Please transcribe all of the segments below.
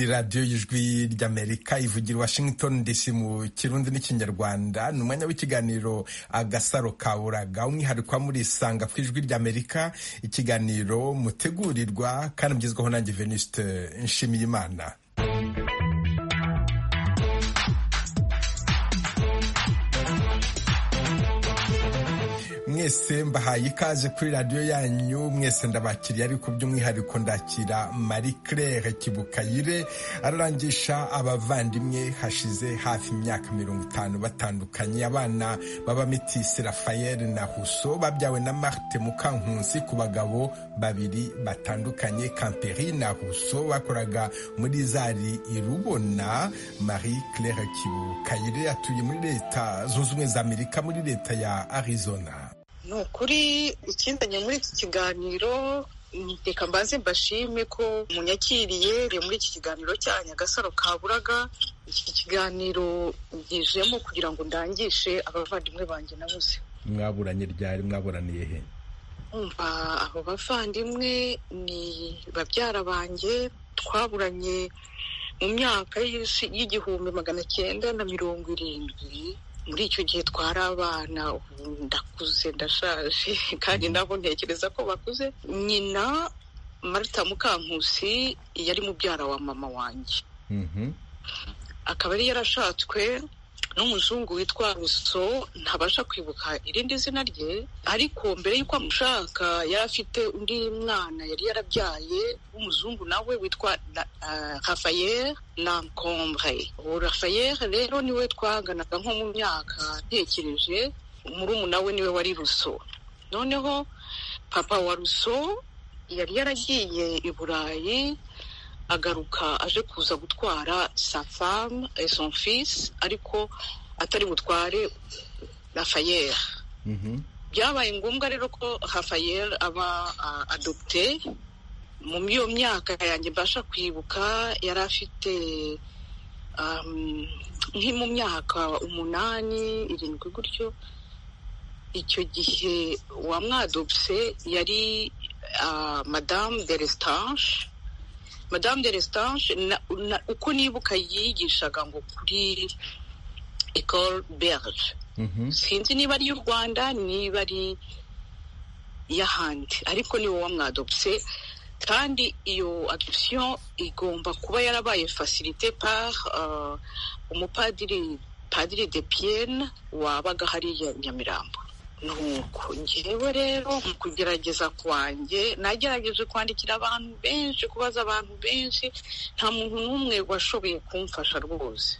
radiyo y'ijwi ry'amerika ivugira washington dc mu kirundi n'ikinyarwanda ni umwanya w'ikiganiro agasaro ka buraga umwihariko muri isanga ku ijwi ry'amerika ikiganiro mutegurirwa kandi mugezwaho nanjye venuste nshimiyimana mwese mbahaye ikaze kuri radiyo yanyu mwese ndabakiriye ariko by'umwihariko ndakira marie claire kibukayire ararangisha abavandimwe hashize hafi imyaka mirongo itanu batandukanye abana baba mitisi rafayeli na huso babyawe na marte mukankunsi ku bagabo babiri batandukanye kamperi na huso bakoraga muri zari irubona marie claire kibukayire atuye muri leta zunze ubumwe za amerika muri leta ya arizona ni ukuri ikindanye muri iki kiganiro reka mbanze mbashime ko munyakiriye muri iki kiganiro cya nyagasaro kaburaga iki kiganiro ngijemo kugira ngo ndangishe abavandimwe banjye nabuze mwaburanye ryari mwaburaniye he umva abo bavandimwe ni babyara banjye twaburanye mu myaka y'igihumbi magana cyenda na mirongo irindwi muri icyo gihe twari abana ndakuze ndashaje kandi nabo ntekereza ko bakuze nyina marita mukankusi yari mubyara wa mama wanjye akaba yari yarashatswe n'umuzungu witwa ruso ntabasha kwibuka irindi zina rye ariko mbere y'uko amushaka yari afite undi mwana yari yarabyaye w'umuzungu nawe witwa rafayeri nankombre uwo rafayeri rero niwe twaganaga nko mu myaka ntekereje umurumuna we niwe wari ruso noneho papa wa ruso yari yaragiye i burayi agaruka aje kuza gutwara sa femme et son fils ariko atari butware rafayeri byabaye ngombwa rero ko rafayeri aba adopte mu iyo myaka yanjye mbasha kwibuka yari afite nki mu myaka umunani irindwi gutyo icyo gihe wamwadopse yari madamu de resitange madamu de resitange uko nibuka yigishaga ngo kuri ecole berge sinzi niba ari iy'u rwanda niba ari iy'ahandi ariko ni wowe mwadopse kandi iyo adoption igomba kuba yarabaye facilité par umupadiri padiri de pienne wabaga hariya nyamirambo nuko ngewe rero mu kugerageza kwanjye nagerageje kwandikira abantu benshi kubaza abantu benshi nta muntu n'umwe washoboye kumfasha rwose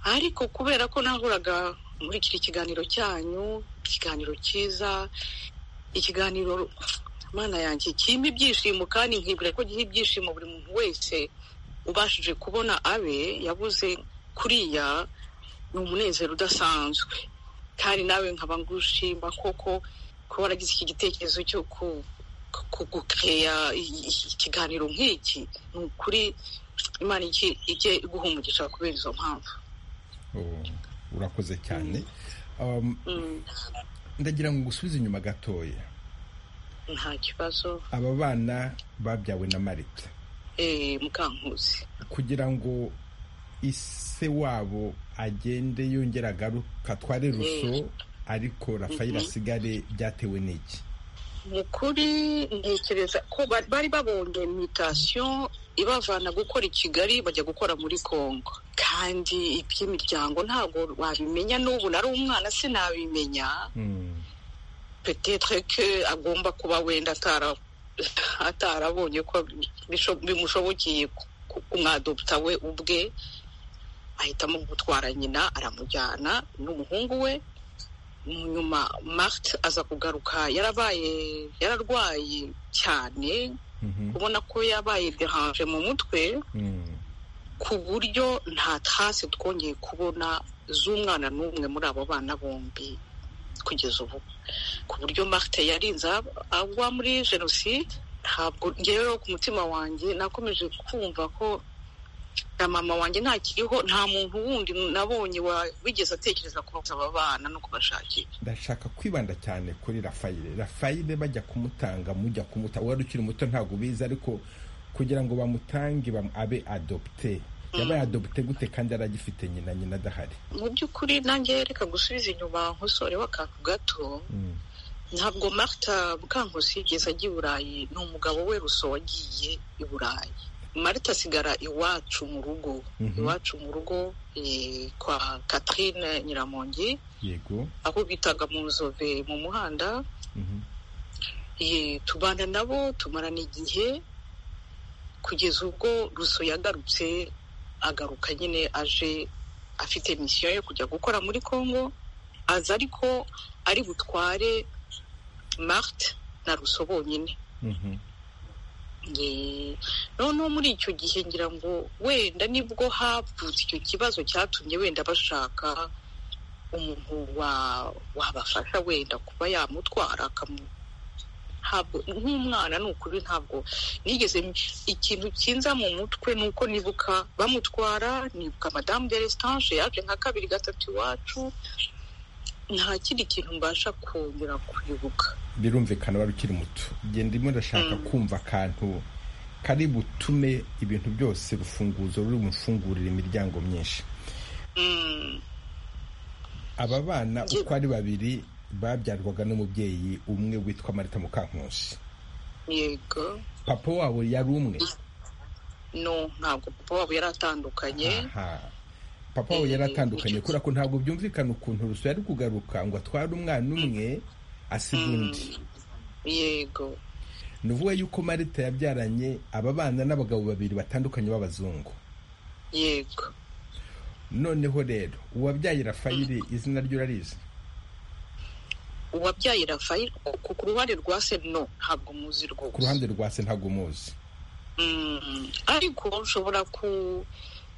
ariko kubera ko nahoraga nkurikira ikiganiro cyanyu ikiganiro cyiza ikiganiro mana yanjye kirimo ibyishimo kandi nkibwira ko giha ibyishimo buri muntu wese ubashije kubona abe yabuze kuriya ni umunezero udasanzwe kandi nawe nkaba ngushima koko kuba waragize iki gitekerezo cyo kugukeya ikiganiro nk'iki ni ukuri imana ijye iguha umugisha kubera izo mpamvu urakoze cyane ndagira ngo ugusubize inyuma gatoya nta kibazo aba bana babyawe na marita mukankuzi kugira ngo ise wabo agende yongera agaruka tware ruso ariko rafayeli asigare byatewe n'iki mu kuri ntekereza ko bari babonye mitasiyo ibavana gukora i kigali bajya gukora muri congo kandi iby'imiryango ntabwo wabimenya n'ubu nari umwana sinabimenya petetre ko agomba kuba wenda atarabonye ko bimushobokeye umwadopta we ubwe ahitamo gutwara nyina aramujyana n'umuhungu we nyuma marite aza kugaruka yarabaye yararwaye cyane ubona ko yabaye deranje mu mutwe ku buryo nta tasi twongeye kubona z'umwana n'umwe muri abo bana bombi kugeza ubu ku buryo marite yarinze agwa muri jenoside ntabwo rero ku mutima wanjye nakomeje kumva ko na mama wanjye ntakiriho nta muntu wundi nabonye wigeze atekereza kubaza aba bana no kubashakira ndashaka kwibanda cyane kuri rafayire rafayire bajya kumutanga mujya kumuta wari ukiri muto ntabwo ubizi ariko kugira ngo bamutange abe adopite yabaye adopite gute kandi aragifite nyina nyina adahari mu by'ukuri nanjye reka gusubiza inyuma nkusoreho akantu gato ntabwo marita bukankusi yigeze ajya i burayi ni umugabo we ruso wagiye i burayi marita asigara iwacu mu rugo iwacu mu rugo kwa Catherine nyiramongi yego aho bitaga mu nzove mu muhanda tubana nabo tumarana igihe kugeza ubwo ruso yagarutse agaruka nyine aje afite misiyo yo kujya gukora muri congo aza ariko ari butware marite na ruso bonyine noneho muri icyo gihe ngira ngo wenda nibwo havutse icyo kibazo cyatumye wenda bashaka umuntu wabafasha wenda kuba yamutwara ntabwo nk'umwana ni ukuri ntabwo nigeze ikintu kinza mu mutwe ni uko nibuka bamutwara nibuka madamu de resitanje yaje nka kabiri gatatu iwacu nta kindi kintu mbasha kongera kubibuka birumvikana wari ukiri muto genda urimo urashaka kumva akantu kari butume ibintu byose rufunguzo ruri bufungurire imiryango myinshi aba bana uko ari babiri babyarwaga n'umubyeyi umwe witwa marita mukankusi yego papa wabo yari umwe no ntabwo papa wabo yari atandukanye papa wabo yari atandukanye kubera ko ntabwo byumvikana ukuntu ruso yari kugaruka ngo atware umwana umwe asiga undi yego ni ukuvuga yuko marita yabyaranye aba bana n'abagabo babiri batandukanye b'abazungu yego noneho rero uwabyaye rafayire izina ryo urarizi uwabyaye rafayire ku ruhande rwa se no ntabwo muzi rwose ku ruhande rwa se ntabwo muzi ariko nshobora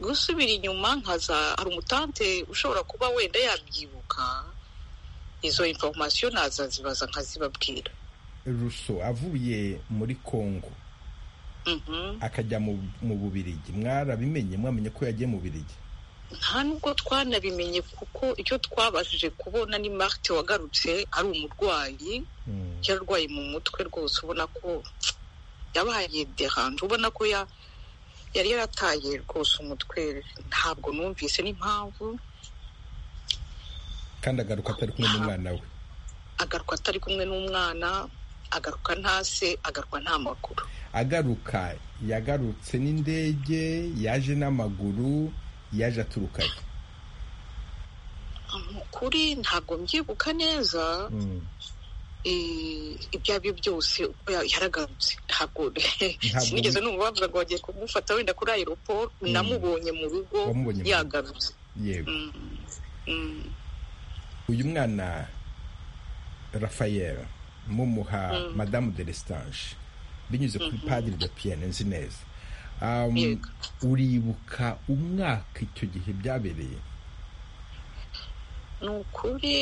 gusubira inyuma nkaza hari umutante ushobora kuba wenda yabyibuka izo informasiyo nazazibaza nkazibabwira ruso avuye muri congo akajya mu bubirigi mwarabimenye mwamenye ko yagiye mu bubirigi nta nubwo twanabimenye kuko icyo twabashije kubona ni marite wagarutse ari umurwayi yarwaye mu mutwe rwose ubona ko yabaye deranje ubona ko yari yarataye rwose umutwe ntabwo numvise n'impamvu kandi agaruka atari kumwe n'umwana we agaruka atari kumwe n'umwana agaruka nta se agaruka nta maguru agaruka yagarutse n'indege yaje n'amaguru yaje aturukayo kuri ntabwo mbyibuka neza ibyo ari byo byose uko yaragarutse ntabwo sinigeze numva bavuga ngo bagiye kumufata wenda kuri aeroport namubonye mu rugo yagarutse yego uyu mwana rafayeli mumuha madamu de lestanje binyuze kuri padiri de piyene nzi neza uribuka umwaka icyo gihe byabereye ni ukuri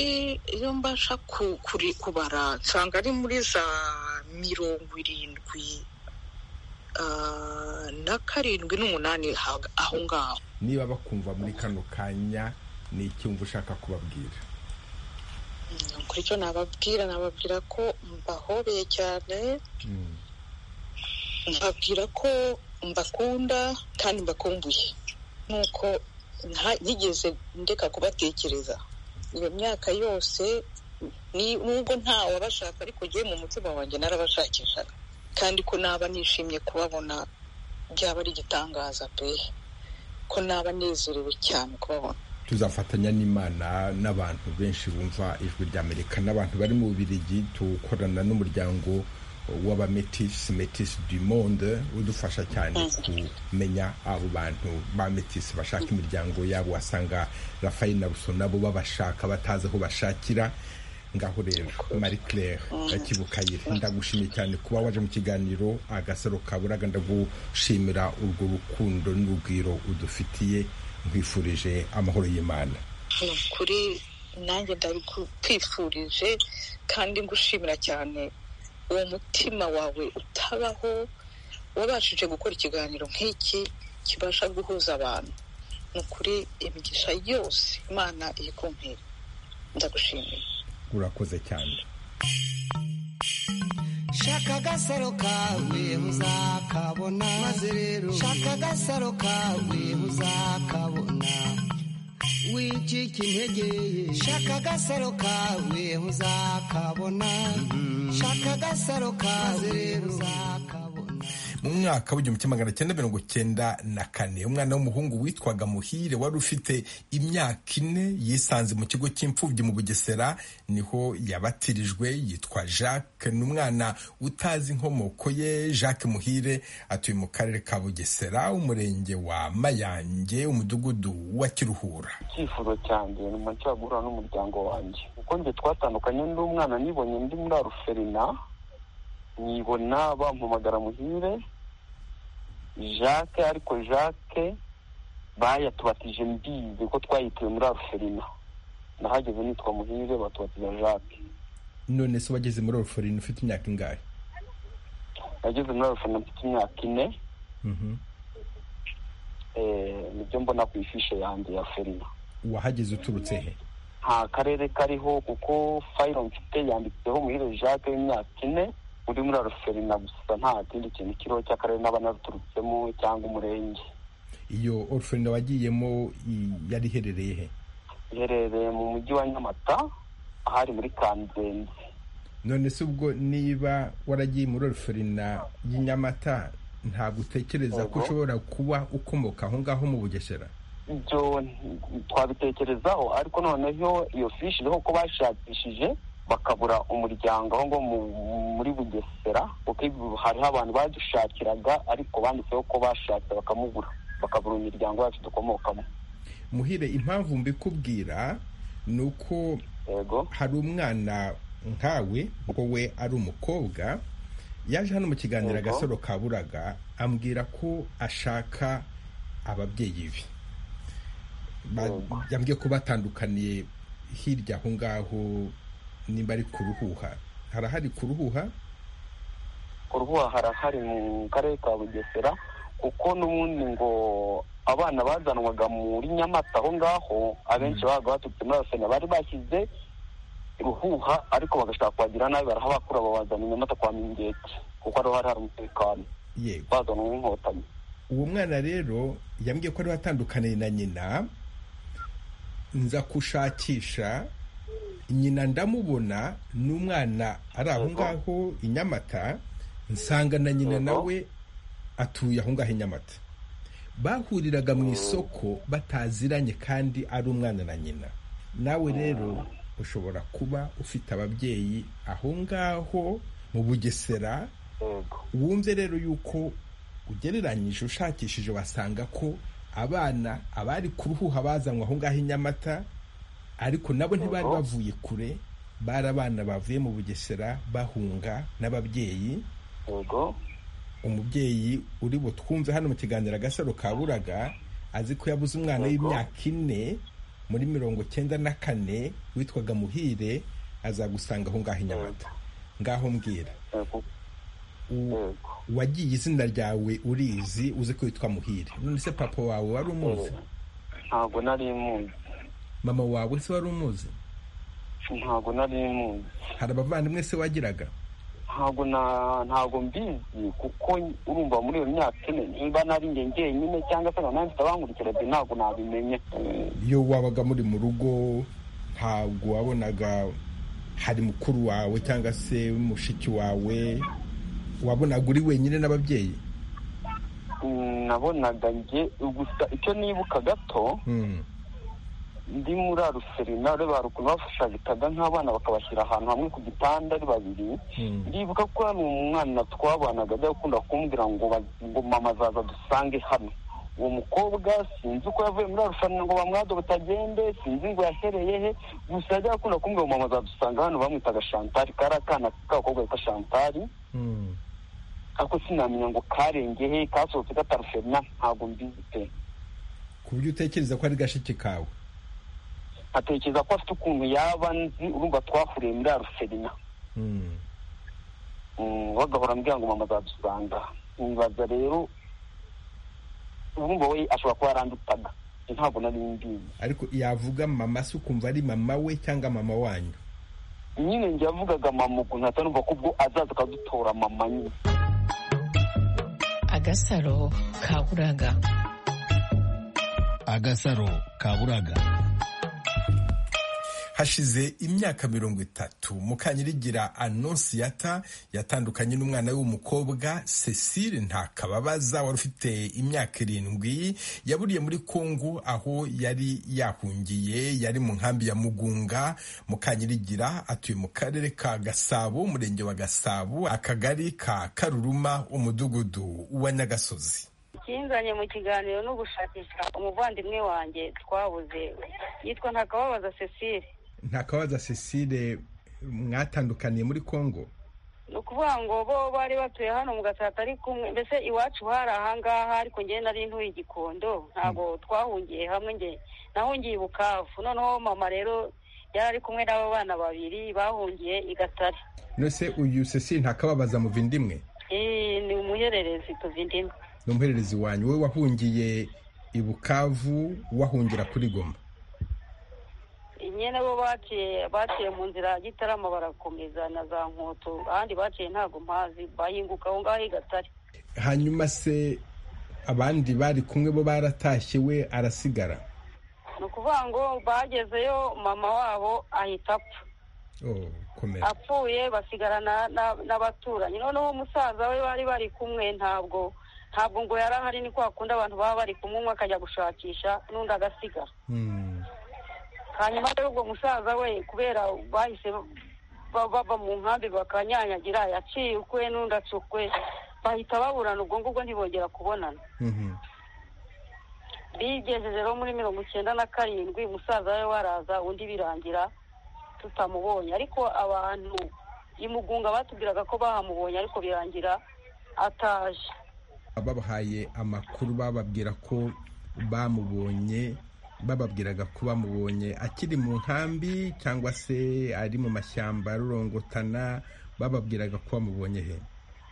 iyo mbasha kubara nsanga ari muri za mirongo irindwi na karindwi n'umunani aho ngaho niba bakumva muri kano kanya ni icyumba ushaka kubabwira kuri icyo nababwira nababwira ko mbahobeye cyane mbabwira ko mbakunda kandi mbakumbuye nuko ntigeze ndeka kubatekereza iyo myaka yose nubwo nta wabashaka ariko ugiye mu mutima wanjye narabashakishaga kandi ko naba nishimye kubabona byaba ari igitangaza pe ko naba nezerewe cyane kubabona tuzafatanya n'imana n'abantu benshi bumva ijwi rya amerika n'abantu bari mu bubirigi tuwukorana n'umuryango w'abametisi metisi du monde udufasha cyane kumenya abo bantu ba metisi bashaka imiryango yabo wasanga rafayeli na ruso nabo babashaka batazi aho bashakira ngaho rero marie claire akibukayire ndagushimiye cyane kuba waje mu kiganiro agasaro kaburaga ndagushimira urwo rukundo n'urugwiro udufitiye nkwifurije amahoro y'imana kuri nanjye ndabikwifurije kandi ngushimira cyane uwo mutima wawe utabaho wabashije gukora ikiganiro nk'iki kibasha guhuza abantu ni ukuri imigisha yose imana iri kumpera ndagushimiye urakoze cyane shaka agasaro kawe uzakabona maze rero shaka agasaro kawe uzakabona wicika intege shaka agasaro kawe uzakabona shaka agasaro kawe rero uzakabona mu mwaka w'igihumbi kimwe magana cyenda mirongo cyenda na kane umwana w'umuhungu witwaga muhire wari ufite imyaka ine yisanze mu kigo cy'imfubyi mu bugesera niho yabatirijwe yitwa jacques ni umwana utazi inkomoko ye jacques muhire atuye mu karere ka bugesera umurenge wa mayange umudugudu wa kiruhura icyifuzo cyanjye nyuma cyo guhura n'umuryango wanjye kuko njye twatandukanye n'umwana nibonye ndi muri aruferina nibona bampamagara muhire jacques ariko jacques bayatubatije mbizi ko twayituye muri aruferina nahageze nitwa muhire batubatiza jacques none se wageze muri oruforini ufite imyaka ingahe nageze muri aruferina mfite imyaka ine eh, nibyo mbona ku ifishe yanjye ya ferina wahageze uturutse he nta karere kariho kuko fayiro mfite yanditseho muhire jacques w'imyaka ine uri muri aruferina gusa nta kindi kintu kiriho cy'akarere n'abanaruturutsemo cyangwa umurenge iyo oruforini wagiyemo i- yari iherereye he iherereye mu mujyi wa nyamata ahari muri kanzenze none se ubwo niba waragiye muri oruferina y'inyamata ntabwo utekereza ko Oho. ushobora kuba ukomoka aho ngaho mu bugesera ibyo twabitekerezaho ariko noneho iyo fishi iriho ko bashakishije bakabura umuryango aho ngo mu- muri bugesera kuko ibi- hariho abantu badushakiraga ariko banditseho ko bashatse bakamubura bakabura imiryango yacu dukomokamo muhire impamvu mbikubwira ni uko yego hari umwana nkawe ngo we ari umukobwa yaje hano mu kiganiro Yego. agasaro kaburaga ambwira ko ashaka ababyeyi be Ba- Yego. yambwiye ko batandukaniye hirya aho ngaho nimba ari ku ruhuha harahari ku ruhuha uruhuha harahari mu karere ka bugesera kuko n'ubundi ngo abana bazanwaga muri nyamata aho ngaho abenshi babaga baturutse muri arsenal bari bashyize ruhuha ariko bagashaka kubagira nabi barahabakura babazana i nyamata kwa mingeti kuko ariho hari hari umutekano yego bazanwa n'inkotanyi uwo mwana rero yambwiye ko ariwe atandukaniye na nyina nza kushakisha nyina ndamubona n'umwana ari aho Yego. ngaho i nyamata nsanga na nyina Yego. nawe atuye aho ngaho i nyamata bahuriraga mu isoko bataziranye kandi ari umwana na nyina nawe rero ushobora kuba ufite ababyeyi aho ngaho mu bugesera yego wumve rero yuko ugereranyije ushakishije wasanga ko abana abari kuruhuha bazanywe aho ngaho i nyamata ariko nabo ntibari Yego. bavuye kure bari abana bavuye mu bugesera bahunga n'ababyeyi yego umubyeyi uri butwumve hano mu kiganiro agasaro kaburaga azi ko yabuze umwana Yego. w'imyaka ine muri mirongo cyenda na kane witwaga muhire azagusanga aho ngaho i nyamata ngaho mbwira yego U- yego wagiye izina ryawe urizi uzi ko witwa muhire none se papa wawe wari umuzi ntabwo nari muzi mama wawe se wari umuzi ntabwo nari muzi hari abavandimwe se wagiraga ntabwo na ntabwo mbizi kuko urumva muri iyo myaka ine niba nari njye njyenyine cyangwa se nkaba mfite abankurikira byo ntabwo nabimenye iyo wabaga muri mu rugo ntabwo wabonaga hari mukuru wawe cyangwa se mushiki wawe wabonaga uri wenyine n'ababyeyi Mm, nabonaga njye gusa icyo nibuka gato Hmm. ndi muri aruserina ureba hari ukuntu bafashagitaga nk'abana bakabashyira ahantu hamwe ku gitanda ari babiri Hmm. ndibuka ko hari umwana twabanaga ajya gukunda kumbwira ngo baz- ngo mama azaza dusange hano uwo mukobwa sinzi uko yavuye muri aruserina ngo bamwado batagende sinzi ngo yahereye he gusa ajya gukunda kumbwira ngo mama azadusanga hano bamwitaga shantari kari akana k'agakobwa bita shantari Hmm. ariko sinamenya ngo karenge he kasohotse kataruserina ntabwo mbizi pe ku buryo utekereza ko ari gashiki kawe atekereza ko afite ukuntu yaba nzi urumva twahuriye muri aruferina Hmm. bagahora ambwira ngo mama azadusanga nkibaza rero urumva we ashobora kuba yarandutaga Njye ntabwo nari mbizi ariko yavuga mama se ukumva ari mama we cyangwa mama wanyu nyine njye yavugaga mama ukuntu atanumva ko ubwo azaza akadutora mama nyine agasaro kaburaga agasaro kaburaga hashize imyaka mirongo itatu mukanyirigira anonsiyata yatandukanye n'umwana w'umukobwa cecile ntakababaza wari ufite imyaka irindwi yaburiye muri kongo aho yari yahungiye yari mu nkambi ya mugunga mukanyirigira atuye mu karere ka gasabo umurenge wa gasabo akagari ka karuruma umudugudu wa nyagasozi ikinzanye mu kiganiro no gushakisha umuvandimwe wanjye twabuze yitwa ntakababaza cecile ntakabaza cecile mwatandukaniye muri congo ni ukuvuga ngo bo bari batuye hano mu gatsata ari kumwe mbese iwacu hari ahangaha ariko njye nari ntuye igikondo ntabwo twahungiye hamwe njye nahungiye i bukavu noneho mama rero yari ari kumwe n'abo bana babiri bahungiye i gatare nose uyu cecile ntakababaza mu vindimwe Eh, ni umuhererezi tuva indimi ni umuhererezi wanyu we wahungiye i bukavu wahungira kuri goma nyine bo baciye baciye mu nzira gitarama barakomeza na za nkoto ahandi baciye ntabwo mpazi bahinguka aho ngaho i gatare hanyuma se abandi bari kumwe bo baratashye we arasigara ni ukuvuga ngo bagezeyo mama wabo ahita apfa oh, komera apfuye basigarana na- n'abaturanyi noneho umusaza we bari bari kumwe ntabwo ntabwo ngo yari ahari ni kwa kundi abantu baba bari kumwe umwe akajya gushakisha n'undi agasigara Hmm. hanyuma rero ubwo musaza we kubera bahise ba- bava mu nkambi bakanyanyagira yaciye ukwe n'undi aca ukwe bahita baburana ubwo ngubwo ntibongera kubonana Mhm. bigejeje rero muri mirongo icyenda na karindwi musaza we waraza undi birangira tutamubonye ariko abantu imugunga batubwiraga ko bahamubonye ariko birangira ataje babahaye amakuru bababwira ko bamubonye bababwiraga ko bamubonye akiri mu nkambi cyangwa se ari mu mashyamba arorongotana bababwiraga ko bamubonye he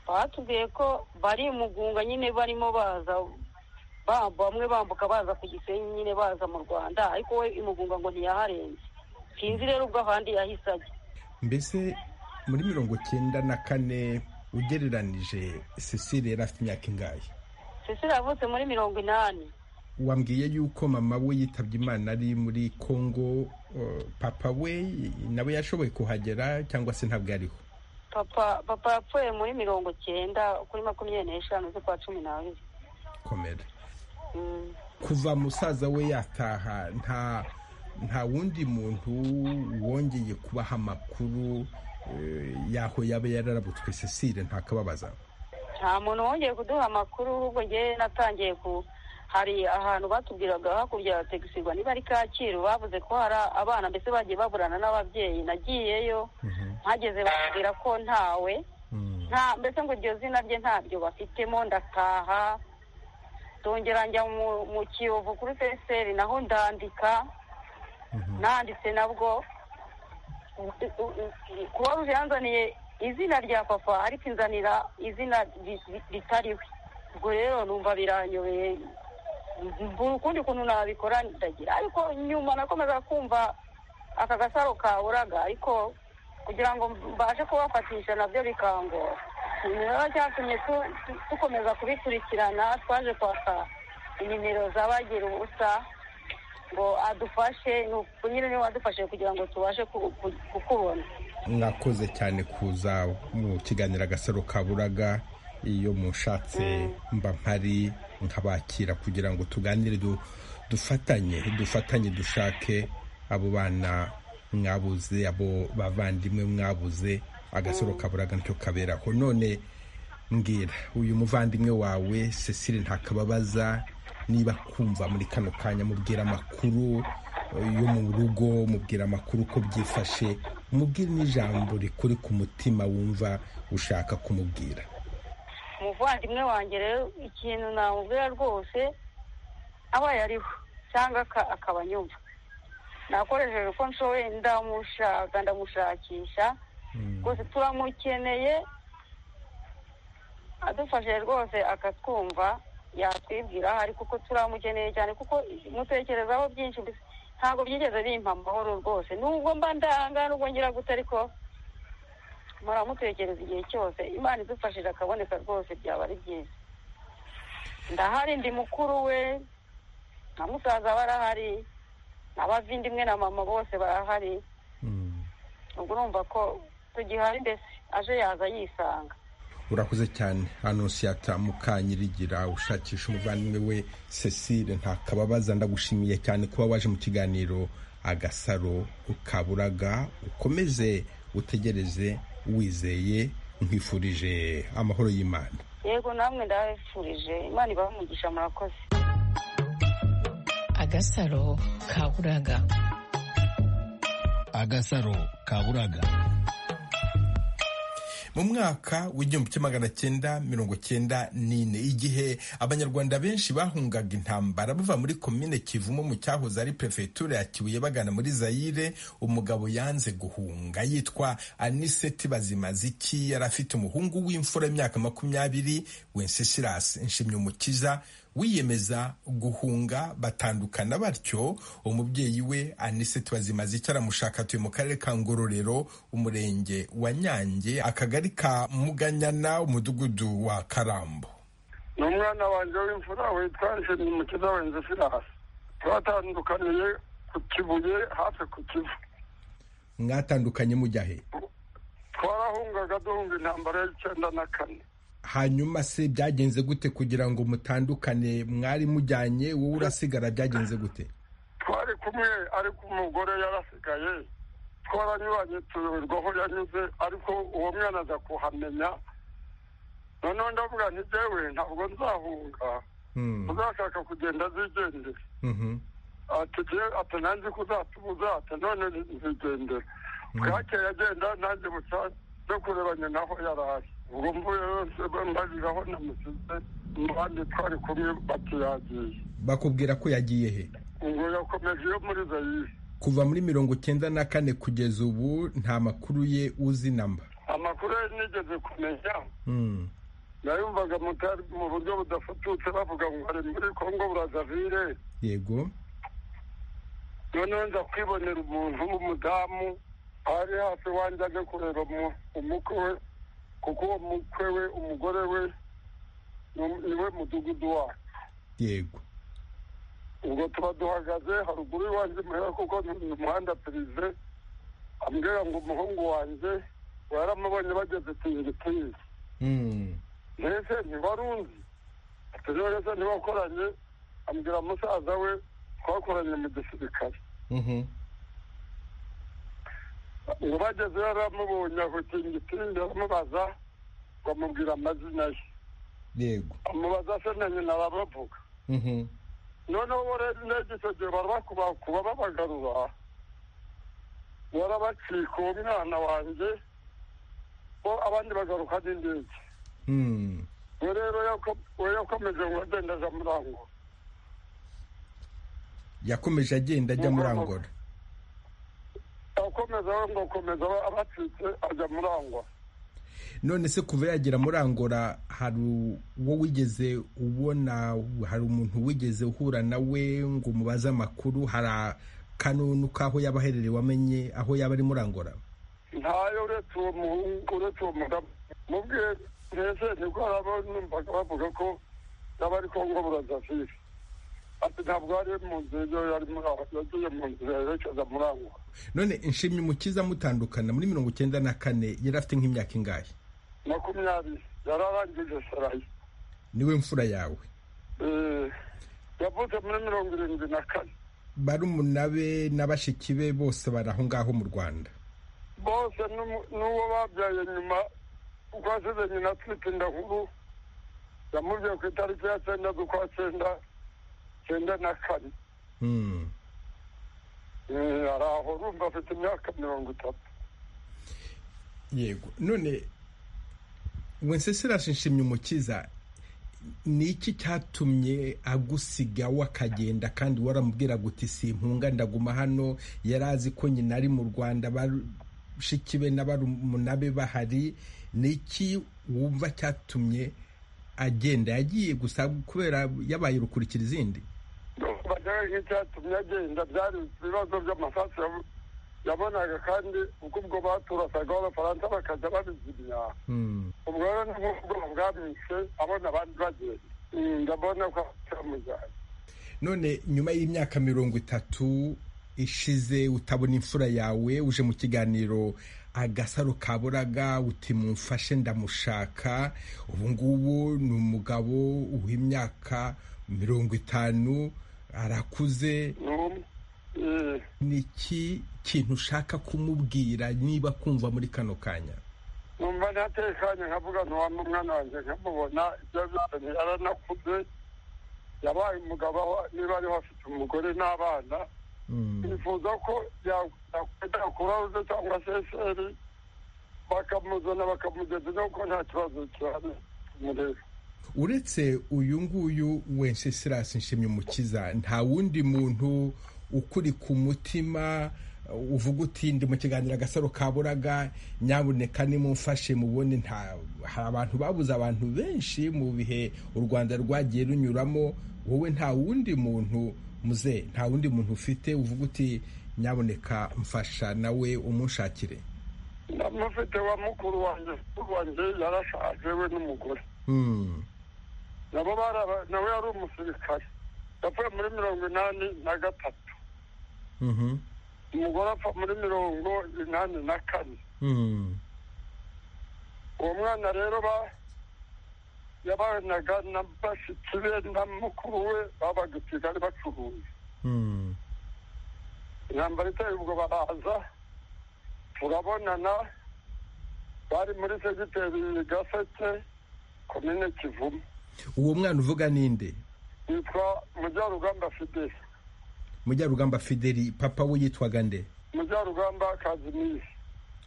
batubwiye ko bari imugunga nyine barimo baza ba- bamwe bambuka baza ku gisenyi nyine baza mu rwanda ariko we imugunga ngo ntiyaharenze sinzi rero ubwo ahandi yahise ajya mbese muri mirongo cyenda na kane ugereranije cecile yari afite imyaka ingahe cecile yavutse muri mirongo inani wambwiye yuko mama we yitabye imana ari muri congo uh, papa we nawe yashoboye kuhagera cyangwa se ntabwo ariho papa papa yapfuye muri mirongo cyenda kuri makumyabiri n'eshanu z'ukwa cumi n'abiri komera Mm. kuva musaza we yataha nta nta wundi muntu wongeye kubaha amakuru eh, y'aho yaba yararabutswe cecile ntakababaza nta muntu wongeye kuduha amakuru ahubwo njyewe natangiye ku hari ahantu batubwiraga hakurya ya tegisirwa niba ari kacyiru bavuze ko hari abana mbese bagiye baburana n'ababyeyi nagiyeyo mpageze bakubwira ko ntawe Mm. nta mbese ngo iryo zina rye ntaryo bafitemo ndataha ndongera njya mu- mu kiyovu kuri feseri naho ndandika nanditse nabwo u- u- u- kuba ruje yanzaniye izina rya papa ariko inzanira izina ri- ri- ritariwe ubwo rero numva biranyobeye mbura ukundi kuntu nabikora ndagira ariko nyuma nakomeza kumva aka gasaro kaburaga ariko kugira ngo mbashe kubafatisha nabyo bikangora nimero cyatumye tu- tu- dukomeza kubikurikirana twaje kwaka inimero z'abagira ubusa ngo adufashe ni uku nyine niwe wadufashije kugira ngo tubashe ku- ku- kukubona mwakoze cyane kuza mu kiganiro agasaro kaburaga iyo mushatse mba mpari nkabakira kugira ngo tuganire du- dufatanye dufatanye dushake abo bana mwabuze abo bavandimwe mwabuze agasaro kaburaga nicyo kaberaho none mbwira uyu muvandimwe wawe cecile ntakababaza niba kumva muri kano kanya mubwira amakuru eh, yo mu rugo mubwira amakuru uko byifashe mubwire n'ijambo rikuri ku mutima wumva ushaka kumubwira umuvandimwe wanjye rero ikintu namubwira rwose abaye ariho cyangwa aka- akaba anyumva nakoresheje uko nshoboye ndamushaka ndamushakisha rwose turamukeneye adufashije rwose akatwumva yatwibwira aho ari kuko turamukeneye cyane kuko mutekerezaho byinshi mbese ntabwo byigeze bimpa amahoro rwose nubwo mba ndanga nubwo ngira gute ariko mpora mutekereza igihe cyose imana idufashije akaboneka rwose byaba ari byiza ndahari ndi mukuru we na musaza barahari n'abavindimwe na mama bose barahari ubwo urumva ko tugihari mbese aje yaza yisanga urakoze cyane anonsiyata mukanyirigira ushakisha umuvandimwe we cecile ntakababaza ndagushimiye cyane kuba waje mu kiganiro agasaro ukaburaga ukomeze utegereze wizeye nkwifurije amahoro y'imana yego namwe ndabifurije imana ibahe umugisha murakoze agasaro kaburaga agasaro kaburaga mu mwaka w'igihumbi kimwe magana cyenda mirongo cyenda n'ine igihe abanyarwanda benshi bahungaga intambara bava muri komine kivumo mu cyahoze ari perefegitura ya kibuye bagana muri zayire umugabo yanze guhunga yitwa aniseti bazimaziki yari afite umuhungu w'imfura y'imyaka makumyabiri wencesirasi nshimyumukiza wiyemeza guhunga batandukana batyo umubyeyi we aniseti bazimaziki aramushaka atuye mu karere ka ngororero umurenge wa nyange akagari ka muganyana umudugudu wa karambo ni umwana wanjye w'imfura witwa nshimyumukiza wenze firasi twatandukaniye ku kibuye hafi ku kivu mwatandukanye mujya he twarahungaga duhunga intambara y'icyenda na kane hanyuma se byagenze gute kugira ngo mutandukane mwari mujyanye wowe urasigara byagenze gute twari kumwe ariko umugore yarasigaye twaranyuranye tuyoberwa aho yanyuze ariko uwo mwana aza kuhamenya noneho ndavuga nti njyewe ntabwo nzahunga uzashaka kugenda zigendera atigiye ati nanjye kuzatubuza ati none nzigendera bwakeye agenda nanjye buca no kurebanye naho yaraye ubwo mvuye yose mbaziraho namusize abandi twari kumwe bati yagiye bakubwira ko yagiye he ubwo yakomeje yo muri zayire kuva muri mirongo cyenda na kane kugeza ubu nta makuru ye uzi namba amakuru ye nigeze kumenya nayumvaga mutari mu buryo budafututse bavuga ngo ari muri kongo burazavire yego noneho nza kwibonera umuntu w'umudamu ari hafi wanjye aje kureba umukwe we kuko uwo mukwe we umugore we niwe mudugudu wacu yego ubwo tuba duhagaze haruguru y'iwanjye muhera kuko ni umuhanda pirive ambwira ngo umuhungu wanjye waramubonye bageze tuyiri tuyiri mbese ntibarunzi ati niba yose ntibakoranye ambwira musaza we twakoranye mu gisirikare ngo bageze yaramubonye aho tingitindi aramubaza bamubwira amazina ye yego amubaza se na nyina baravuga noneho bo rero indege icyo gihe barabakubakuba babagarura barabacika uwo mwana wanjye bo abandi bagaruka n'indege we rero yakomeje ngo agenda aja muri angora yakomeje agenda ajya muri angora akomeza we ngo akomeza abacitse ajya muri angora none se kuva yagera muri angora hari uwo wigeze ubona hari umuntu wigeze uhura nawe ngo umubaze amakuru hari akanunu k'aho yaba aherereye wamenye aho yaba ari muri angora ntayo uretse uwo muhungu uretse uwo mudamu mubwiye mbese nibwo haraba numvaga bavuga ko yaba ari kongo burazafiri ati ntabwo ari mu nzira iyo yari muri aho yagiye mu nzira yerekeza muri angora none inshimye umukiza mutandukana muri mirongo icyenda na kane yari afite nk'imyaka ingahe makumyabiri yari arangije sarayi niwe mfura yawe yavutse muri mirongo irindwi na kane barumuna be na bashiki be bose bari aho ngaho mu rwanda bose n'uwo babyaye nyuma kuko asize nyina atwite inda nkuru yamubwiye ku itariki ya cyenda z'ukwa cyenda cyenda na kane ari aho urumva afite imyaka mirongo itatu yego none wensesirasi nshimye umukiza ni iki cyatumye agusiga wakagenda kandi waramubwira guti simpunga ndaguma hano yari azi ko nyina ari mu rwanda bashiki be na barumuna be bahari ni iki wumva cyatumye agenda yagiye gusa kubera yabaye urukuri izindi bajyaga nk'icyatumye agenda byari ibibazo by'amasasu yabonaga kandi ubwo ubwo baturasaga abafaransa bakajya babizimya ubwo rero ni nk'ubwo bwamwishe abona abandi bagenda ndabona ko bamujyanye none nyuma y'imyaka mirongo itatu ishize utabona imfura yawe uje mu kiganiro agasaro kaburaga uti mumfashe ndamushaka ubungubu ni umugabo w'imyaka mirongo itanu arakuze ni iki kintu ushaka kumubwira niba kumva muri kano kanya numva ntatekanye nkavuga ntiwampa umwana wanjye nkamubona ibyo byose yaranakuze yabaye umugabo aho niba ariho afite umugore n'abana bifuza ko yakwita kurawuze cyangwa seseri bakamuzana bakamugeza nuko nta kibazo cyane mureba uretse uyu nguyu wenshesirasi nshimye umukiza nta wundi muntu ukuri ku mutima uvuga uti ndi mu kiganiro agasaro kaburaga nyabuneka nimumfashe mubone nta hari abantu babuze abantu benshi mu bihe u rwanda rwagiye runyuramo wowe nta wundi muntu muze nta wundi muntu ufite uvuga uti nyabuneka mfasha nawe umunshakire ndamufite wa mukuru wanjye mukuru wanjye yarashaje we n'umugore nabo nawe yari umusirikare yapfuye muri mirongo inani na gatatu umugore apfa muri mirongo inani na kane uwo mwana rero yabanaga na bashyitsi be na mukuru we babaga i kigali bacuruza intambara iteye ubwo baraza turabonana bari muri segiteri gaseke komine kivumu uwo mwana uvuga ninde yitwa mujyarugamba fideli mujyarugamba fideli papa we yitwaga nde mujyarugamba kazimiri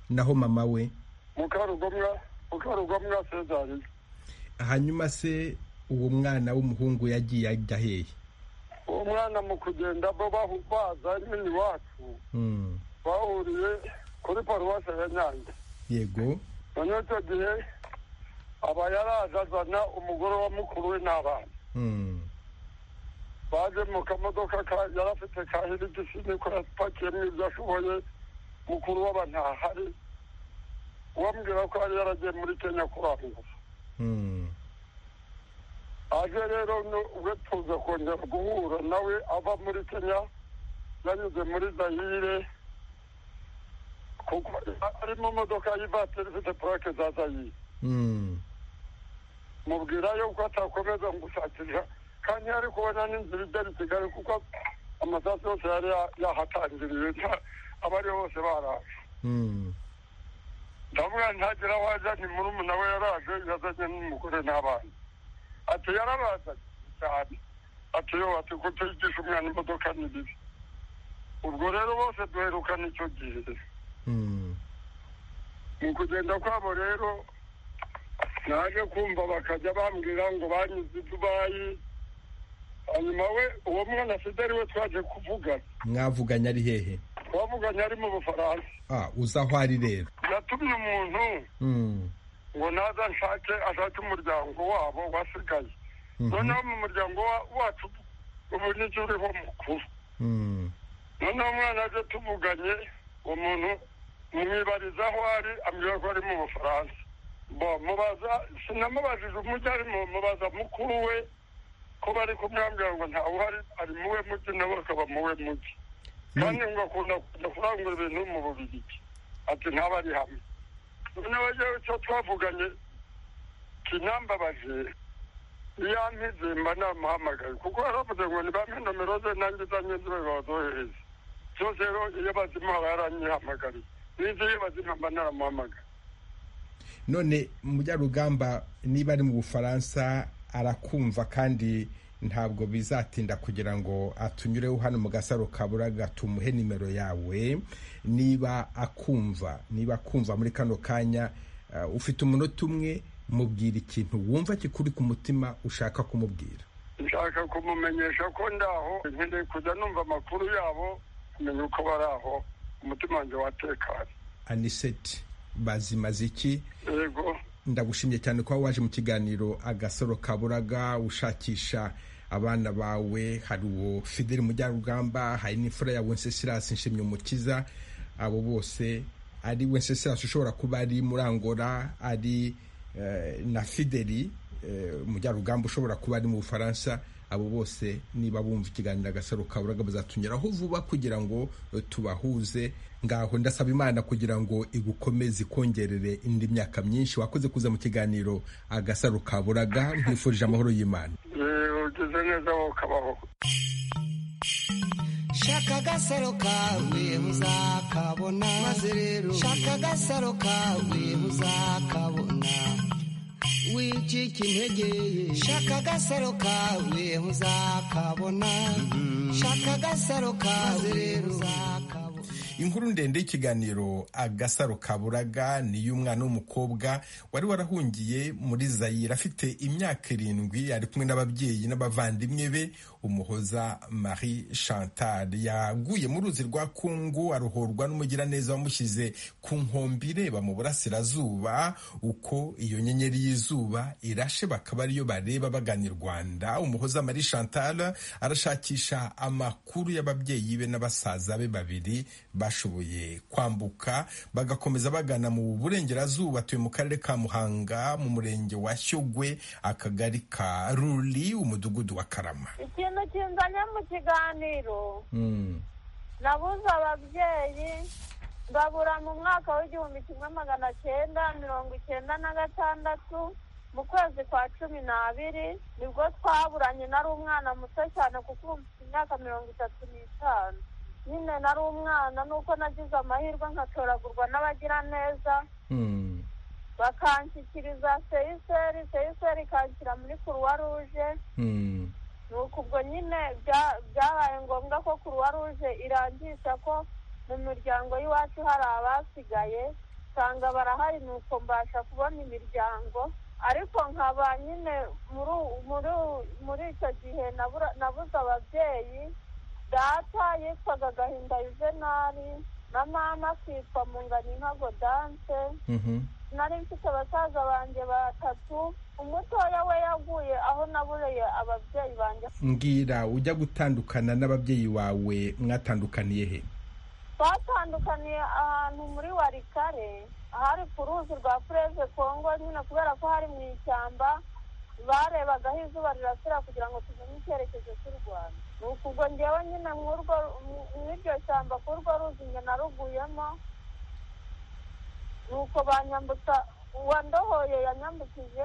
naho mama we mukarugomwa mukarugomwa sezariya hanyuma se uwo mwana w'umuhungu yagiye ajya hehe uwo mwana mu kugenda bo bahu- baza nyine iwacu Mm, bahuriye kuri paruwasi ya nyange yego none icyo gihe aba yaraje azana umugore wa mukuru we n'abana Mm, baje mu kamodoka ka- yari afite ka hirigisi niko yapakiyemo ibyo ashoboye mukuru w'aba ntahari uwambwira ko yari yaragiye muri kenya kuranguza mm, aje rero nu- we tuza kongera guhura nawe ava muri kenya yanyuze muri zayire kuko ari mu modoka y'ivatiri ifite purake za zayire mm. mubwira yuko atakomeza gushakira kandi yari kubona n'inzira igera i kigali kuko amasasu yose yari ya- yahatangiriye nta- abari bose baraje Mm. ndavuga ntagira aho ajya ni murumuna we yaraje yazanye n'umugore n'abana ati yarabazanye cyane ati yo ati kutigisha umwana imodoka ni bibi ubwo rero bose duherukana icyo gihe Mm. mu kugenda kwabo rero naje kumva bakajya bambwira ngo banyuze i dubayi hanyuma we uwo mwana fideli we twaje kuvugana mwavuganye ari hehe twavuganye ari mu bufaransa ah uzi aho ari rero yatumye umuntu Mm, ngo naza nshake ashake umuryango wabo wasigaye mhm, noneho mu muryango wa- wacu ubu nicyo uriho mukuru mm, noneho umwana aje tuvuganye uwo muntu mwibariza aho ari ambwira ko ari mu bufaransa bo mubaza sinamubajije umujyi arimo mubaza mukuru we ko bari kumwambwira ngo ntawuhari ari muwe mujyi nabo akaba muwe mujyi kandi ngo akunda kujya kurangura ibintu mu bubirigi ati ntaba ari hamwe noneho yewe icyo twavuganye kinambabaje iyampize mba namuhamagaye kuko yaravuze ngo nibampe nomero ze nanjye zanjye zibe bazohereze byose rero iyo bazimuha yaranyihamagariye n'ibyo iyo bazimuha mba naramuhamagaye none mujyarugamba niba ari mu bufaransa arakumva kandi ntabwo bizatinda kugira ngo atunyureho hano mu gasaro kaburaga tumuhe nimero yawe niba akumva niba akumva muri kano kanya eh, ufite umunota umwe mubwira ikintu wumva kikuri ku mutima ushaka kumubwira nshaka kumumenyesha ko ndaho nkeneye kujya numva amakuru yabo kumenya uko bari aho umutima wanjye watekanye aniseti bazimaze iki yego ndagushimye cyane kuba waje mu kiganiro agasoro kaburaga ushakisha abana bawe hari uwo fideli mujyarugamba hari n'imfura ya wencesirasi nshimye umukiza abo bose ari wencesirasi ushobora kuba ari murangora ari na fideli mujyarugamba ushobora kuba ari mu bufaransa abo bose niba bumva ikiganiro agasaro kaburaga bazatunyuraho vuba kugira ngo tubahuze ngaho ndasaba imana kugira ngo igukomeze ikongerere indi myaka myinshi wakoze kuza mu kiganiro agasaro kaburaga nkwifurije amahoro y'imana ugeze neza wowe ukabaho shaka agasaro kawe uzakabona maze rero shaka agasaro kawe uzakabona wicika intege shaka agasaro kawe uzakabona shaka agasaro kawe uzakabona inkuru ndende y'ikiganiro agasaro kaburaga ni y'umwana w'umukobwa wari warahungiye muri zayire afite imyaka irindwi ari kumwe n'ababyeyi n'abavandimwe be umuhoza marie chantal yaguye mu ruzi rwa kungu aruhorwa n'umugiraneza wamushyize ku nkombe ireba mu burasirazuba uko iyo nyenyeri y'izuba irashe bakaba ariyo bareba bagana i rwanda umuhoza marie chantal arashakisha amakuru y'ababyeyi be n'abasaza be babiri bashoboye kwambuka bagakomeza bagana mu burengerazuba atuye mu karere ka muhanga mu murenge wa shyogwe akagari ka ruri umudugudu wa karama ikintu kinganya mu kiganiro nabuze ababyeyi ngabura mu mwaka w'igihumbi kimwe magana cyenda mirongo icyenda na gatandatu mu kwezi kwa cumi n'abiri nibwo twaburanye nari umwana muto cyane kuko ubu mfite imyaka mirongo itatu n'itanu nyine nari umwana nuko nagize amahirwe nkatoragurwa n'abagiraneza bakanshyikiriza seyiseri seyiseri ikanshyira muri kuruwa ruje ni uko ubwo nyine byabaye ngombwa ko kuruwa ruje irangisha ko mu miryango y'iwacu hari abasigaye usanga barahari nuko mbasha kubona imiryango ariko nkaba nyine muri icyo gihe nabuze ababyeyi data yitwaga gahinda yuvenali na mama akitwa munganinka godance nari mfite abasaza banjye batatu umutoya we yaguye aho naburiye ababyeyi banjye mbwira ujya gutandukana n'ababyeyi bawe mwatandukaniye he twatandukaniye ahantu muri warikare ahari ku ruzi rwa fureze kongo nyine kubera ko hari mu ishyamba barebaga aho izuba rirasira kugira ngo tumenye icyerekezo cy'u rwanda ni ubwo ngewe nyine mw'iryo shyamba k'urwo ruzi njye naruguyemo ni uko banyambutsa uwandohoye yanyambukije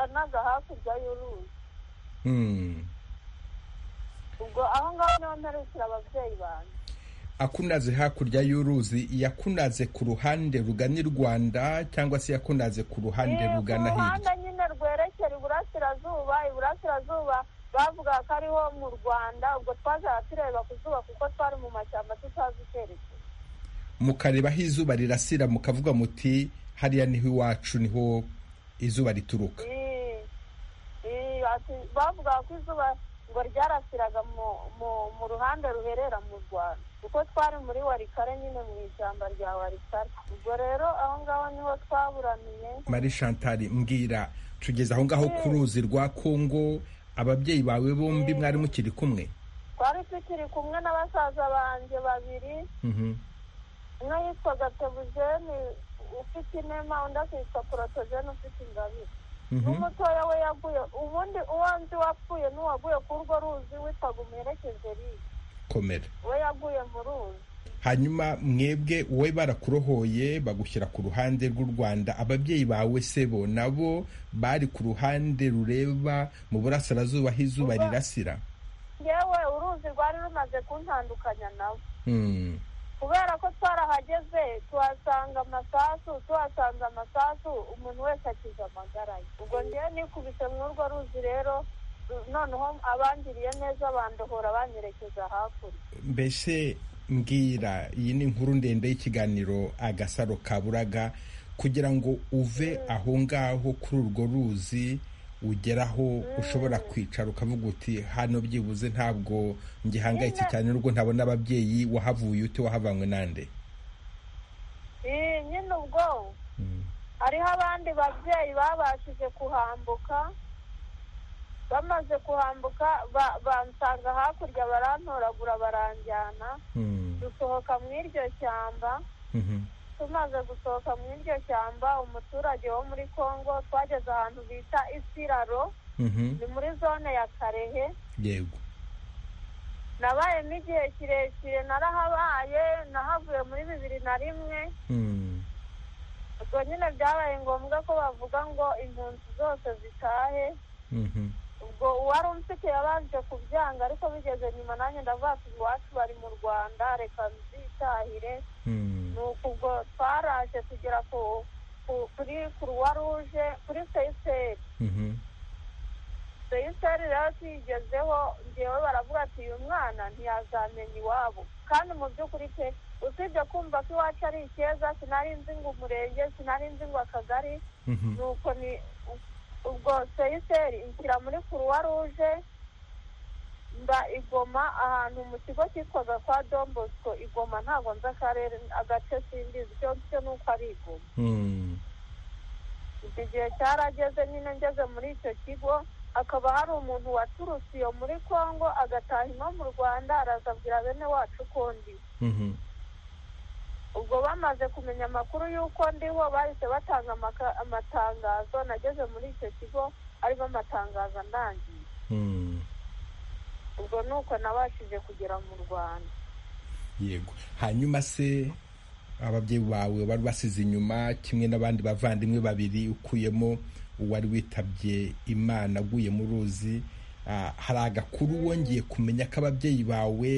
anaga hakurya y'uruzi ubwo aho ngaho niho mperukira ababyeyi banjye akunaze hakurya y'uruzi yakunaze ku ruhande rugana i rwanda cyangwa se yakunaze ku ruhande rugana ku ruhande hirya nyine rwerekera iburasirazuba iburasirazuba bavuga ko ariho mu rwanda ubwo twajyaga tureba ku zuba kuko twari mu mashyamba tutazi icyerekezo mukareba aho izuba rirasira mukavuga muti hariya niho iwacu niho izuba rituruka Eh, eh, ati- bavuga ko izuba ngo ryarasiraga mu- mu- mu ruhande ruherera mu rwanda kuko twari muri warikare nyine mu ishyamba rya warikare ubwo rero aho ngaho niho twaburaniye marie chantal mbwira tugeze aho ngaho ku ruzi rwa kongo ababyeyi bawe bombi mwari mukiri kumwe twari tukiri kumwe na basaza banjye babiri Mhm. umwe yitwaga tebujeni ufite inema undi akitwa porotogeni ufite ingabire Mhm. n'umutoya we yaguye ubundi uwo nzi wapfuye n'uwaguye kuri urwo ruzi witwaga umuherekeze riye komera we yaguye mu ruzi hanyuma mwebwe wowe barakurohoye bagushyira ku ruhande rw'u rwanda ababyeyi bawe se bo nabo bari ku ruhande rureba mu burasirazuba aho izuba Uba- rirasira yewe uruzi rwari rumaze kuntandukanya nawe Hmm. kubera ko twarahageze tuhasanga amasasu tuhasanze amasasu umuntu wese akize amagara ye ubwo ngewe nikubise muri urwo ruzi rero ru- noneho abangiriye neza bandohora banyerekeza hakurya mbese mbwira iyi ni inkuru ndende y'ikiganiro agasaro kaburaga kugira ngo uve aho ngaho kuri urwo ruzi ugeraho ushobora kwicara ukavuga uti hano byibuze ntabwo ngihangayitse cyane n'ubwo ntabona ababyeyi wahavuye ute wahavanywe nande Eh, nyine ubwo hariho abandi babyeyi babashije kuhambuka bamaze kuhambuka bansanga hakurya barantoragura baranjyana dusohoka mu iryo shyamba tumaze gusohoka mu iryo shyamba umuturage wo muri congo twageze ahantu bita isiraro ni muri zone ya karehe yego nabayemo igihe kirekire narahabaye nahavuye muri bibiri na rimwe ubwo nyine byabaye ngombwa ko bavuga ngo impunzi zose zitahe ubwo uwari umfite yabanje kubyanga ariko bigeze nyuma nanjye ndavuga ati iwacu bari mu rwanda reka nzitahire ni uku ubwo twaraje tugera kuri kuruwa ruje kuri seyiseri seyiseri rero tuyigezeho ngewe baravuga ati uyu mwana ntiyazamenya iwabo kandi mu by'ukuri pe usibye kumva ko iwacu ari ikeza sinari nzi ngo umurenge sinari nzi ngo akagari nuko ni ubwo seyiseri inshyira muri kuruwa ruje mba igoma ahantu mu kigo cyitwaga kwa dombosco igoma ntabwo nzi akarere agace simbizi icyo cyo ni uko ari igoma iki gihe cyarageze nyine ngeze muri icyo kigo hakaba hari umuntu waturutse iyo muri congo agataha ino mu rwanda arazabwira bene wacu uko ndi ubwo bamaze kumenya amakuru y'uko ndiho bahise batanga amatangazo nageze muri icyo kigo arimo amatangazo arangiye ubwo ni uko nabashije kugera mu rwanda yego hanyuma se ababyeyi bawe bari basize inyuma kimwe n'abandi bavandimwe babiri ukuyemo uwari witabye imana aguye mu ruzi hari agakuru wongeye kumenya ko ababyeyi bawe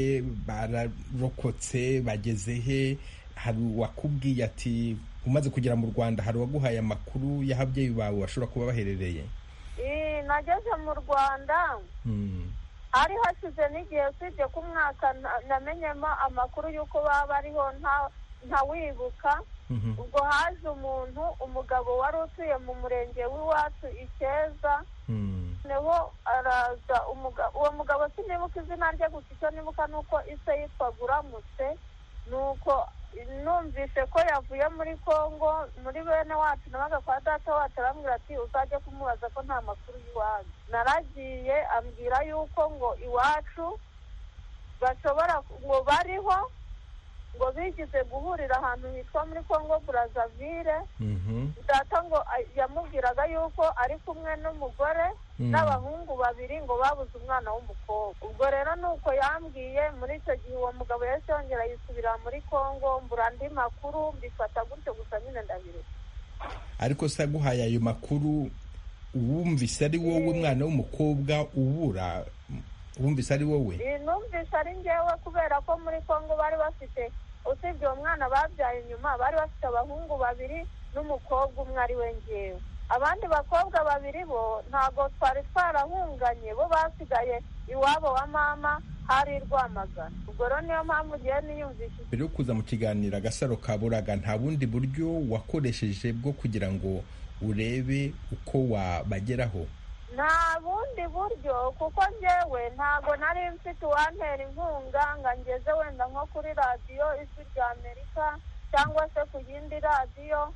bararokotse bageze he hari uwakubwiye ati umaze kugera mu rwanda hari uwaguhaye amakuru y'ababyeyi bawe bashobora kuba baherereye nageze mu rwanda hari hashize n'igihe usibye ko umwaka namenyemo amakuru y'uko baba ariho ntawibuka ubwo haje umuntu umugabo wari utuye mu murenge w'iwacu ikeza niho araza uwo mugabo sinibuka izina rye gusa icyo nibuka ni uko ise yitwaga uramutse ni uko numvise ko yavuye muri congo muri bene wacu nabaga kwa data wacu arambwira ati uzajye kumubaza ko nta makuru y'iwanyu naragiye ambwira yuko ngo iwacu bashobora ngo bariho ngo bigize guhurira ahantu hitwa muri congo burazavire data ngo yamubwiraga yuko ari kumwe n'umugore n'abahungu babiri ngo babuze umwana w'umukobwa ubwo rero ni uko yambwiye muri icyo gihe uwo mugabo yahise yongera yisubira muri congo mbura andi makuru mbifata gutyo gusa nyine ndabireka ariko se aguhaye ayo makuru wumvise ari wowe mwana w'umukobwa ubura wumvise ari wowe numvise ari ngewe kubera ko muri congo bari bafite usibye uwo mwana babyaye inyuma bari bafite abahungu babiri n'umukobwa umwe ari we ngewe abandi bakobwa babiri bo ntabwo twari twarahunganye bo basigaye iwabo wa mama hari rwamagana ubwo rero niyo mpamvu ugiye niyumvishije mbere yo kuza mu kiganiro agasaro ka buraga nta bundi buryo wakoresheje bwo kugira ngo urebe uko wabageraho nta bundi buryo kuko ngewe ntabwo nari mfite uwantera inkunga ngo angeze wenda nko kuri radiyo ijwi rya amerika cyangwa se ku yindi radiyo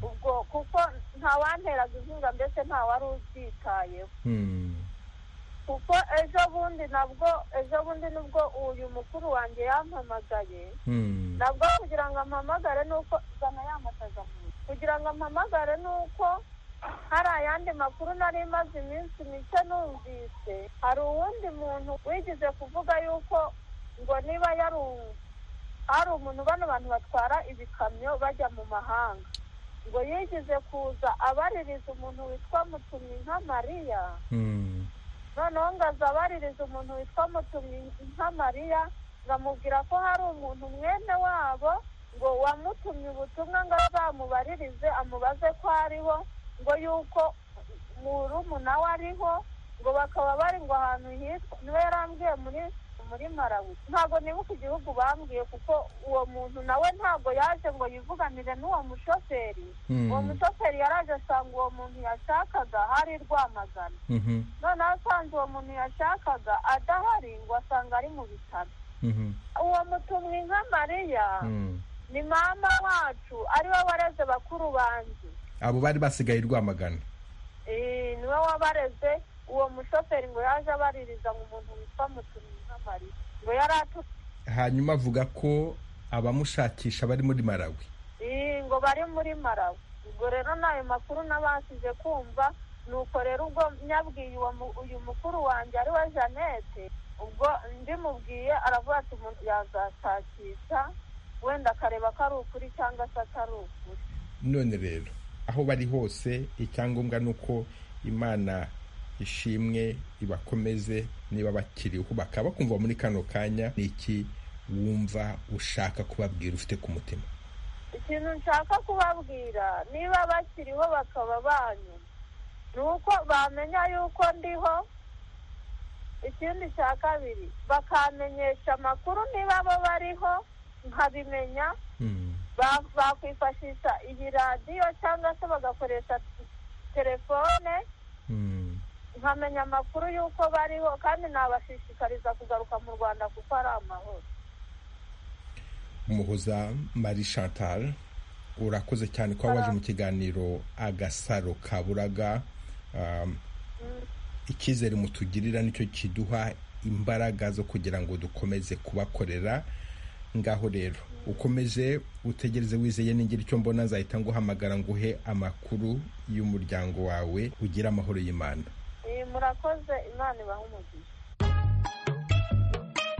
ubwo kuko nta wanteraga inkunga mbese nta wari ubyitayeho kuko ejo bundi nabwo ejo bundi nubwo uyu mukuru wanjye yampamagaye nabwo kugira ngo ampamagare ni uko zana yamataza kugira ngo ampamagare ni uko hari ayandi makuru nari maze iminsi mike numvise hari uwundi muntu wigize kuvuga yuko ngo niba yari hari umuntu bano bantu batwara ibikamyo bajya mu mahanga ngo yigize kuza abaririza umuntu witwa mutumyi nka mariya noneho ngo aza abaririza umuntu witwa mutumyi nka mariya ngo amubwira ko hari umuntu mwene wabo ngo wamutumye ubutumwa ngo azamubaririze amubaze ko ariho ngo yuko murumuna we ariho ngo bakaba bari ngo ahantu hitwa niwe yarambwiye muri muri marawi ntabwo nibuka igihugu bambwiye kuko uwo muntu nawe ntabwo yaje ngo yivuganire n'uwo mushoferi uwo mushoferi yaraje asanga uwo muntu yashakaga hari rwamagana noneho asanze uwo muntu yashakaga adahari ngo asanga ari mu bitaro uwo mutumwi nka mariya ni mama wacu ariwe wareze bakuru banjye abo bari basigaye rwamagana niwe wabareze uwo mushoferi ngo yaje abaririza mu muntu witwa mutumyi nk'amari ngo yari atuye hanyuma avuga ko abamushakisha bari muri marawi Ii, ngo bari muri marawi ubwo rero n'ayo makuru nabashije kumva nuko rero ubwo nyabwiye uwo mu- uyu mukuru wanjye ari we jeannette ubwo ndimubwiye aravuga ati umuntu yazashakisha wenda akareba ko ari ukuri cyangwa se atari ukuri none rero aho bari hose icyangombwa ni uko imana ishimwe ibakomeze niba bakiriho bakaba bakumva muri kano kanya ni iki wumva ushaka kubabwira ufite ku mutima ikintu nshaka kubabwira niba bakiriho bakaba banyu ni uko bamenya yuko ndiho ikindi cya kabiri bakamenyesha amakuru niba bo bariho nkabimenya Hmm. ba- bakwifashisha iyi radiyo cyangwa se bagakoresha telefone Hmm. nkamenya amakuru y'uko bariho kandi nabashishikariza kugaruka mu rwanda kuko ari amahoro umuhoza marie chantal urakoze cyane kuba waje mu kiganiro agasaro kaburaga Um, icyizere mutugirira nicyo kiduha imbaraga zo kugira ngo dukomeze kubakorera ngaho rero ukomeze utegereze wizeye ningira icyo mbona nzahita nguhamagara nguhe amakuru y'umuryango wawe ugire amahoro y'imana iyi murakoze imana ibahe umugisha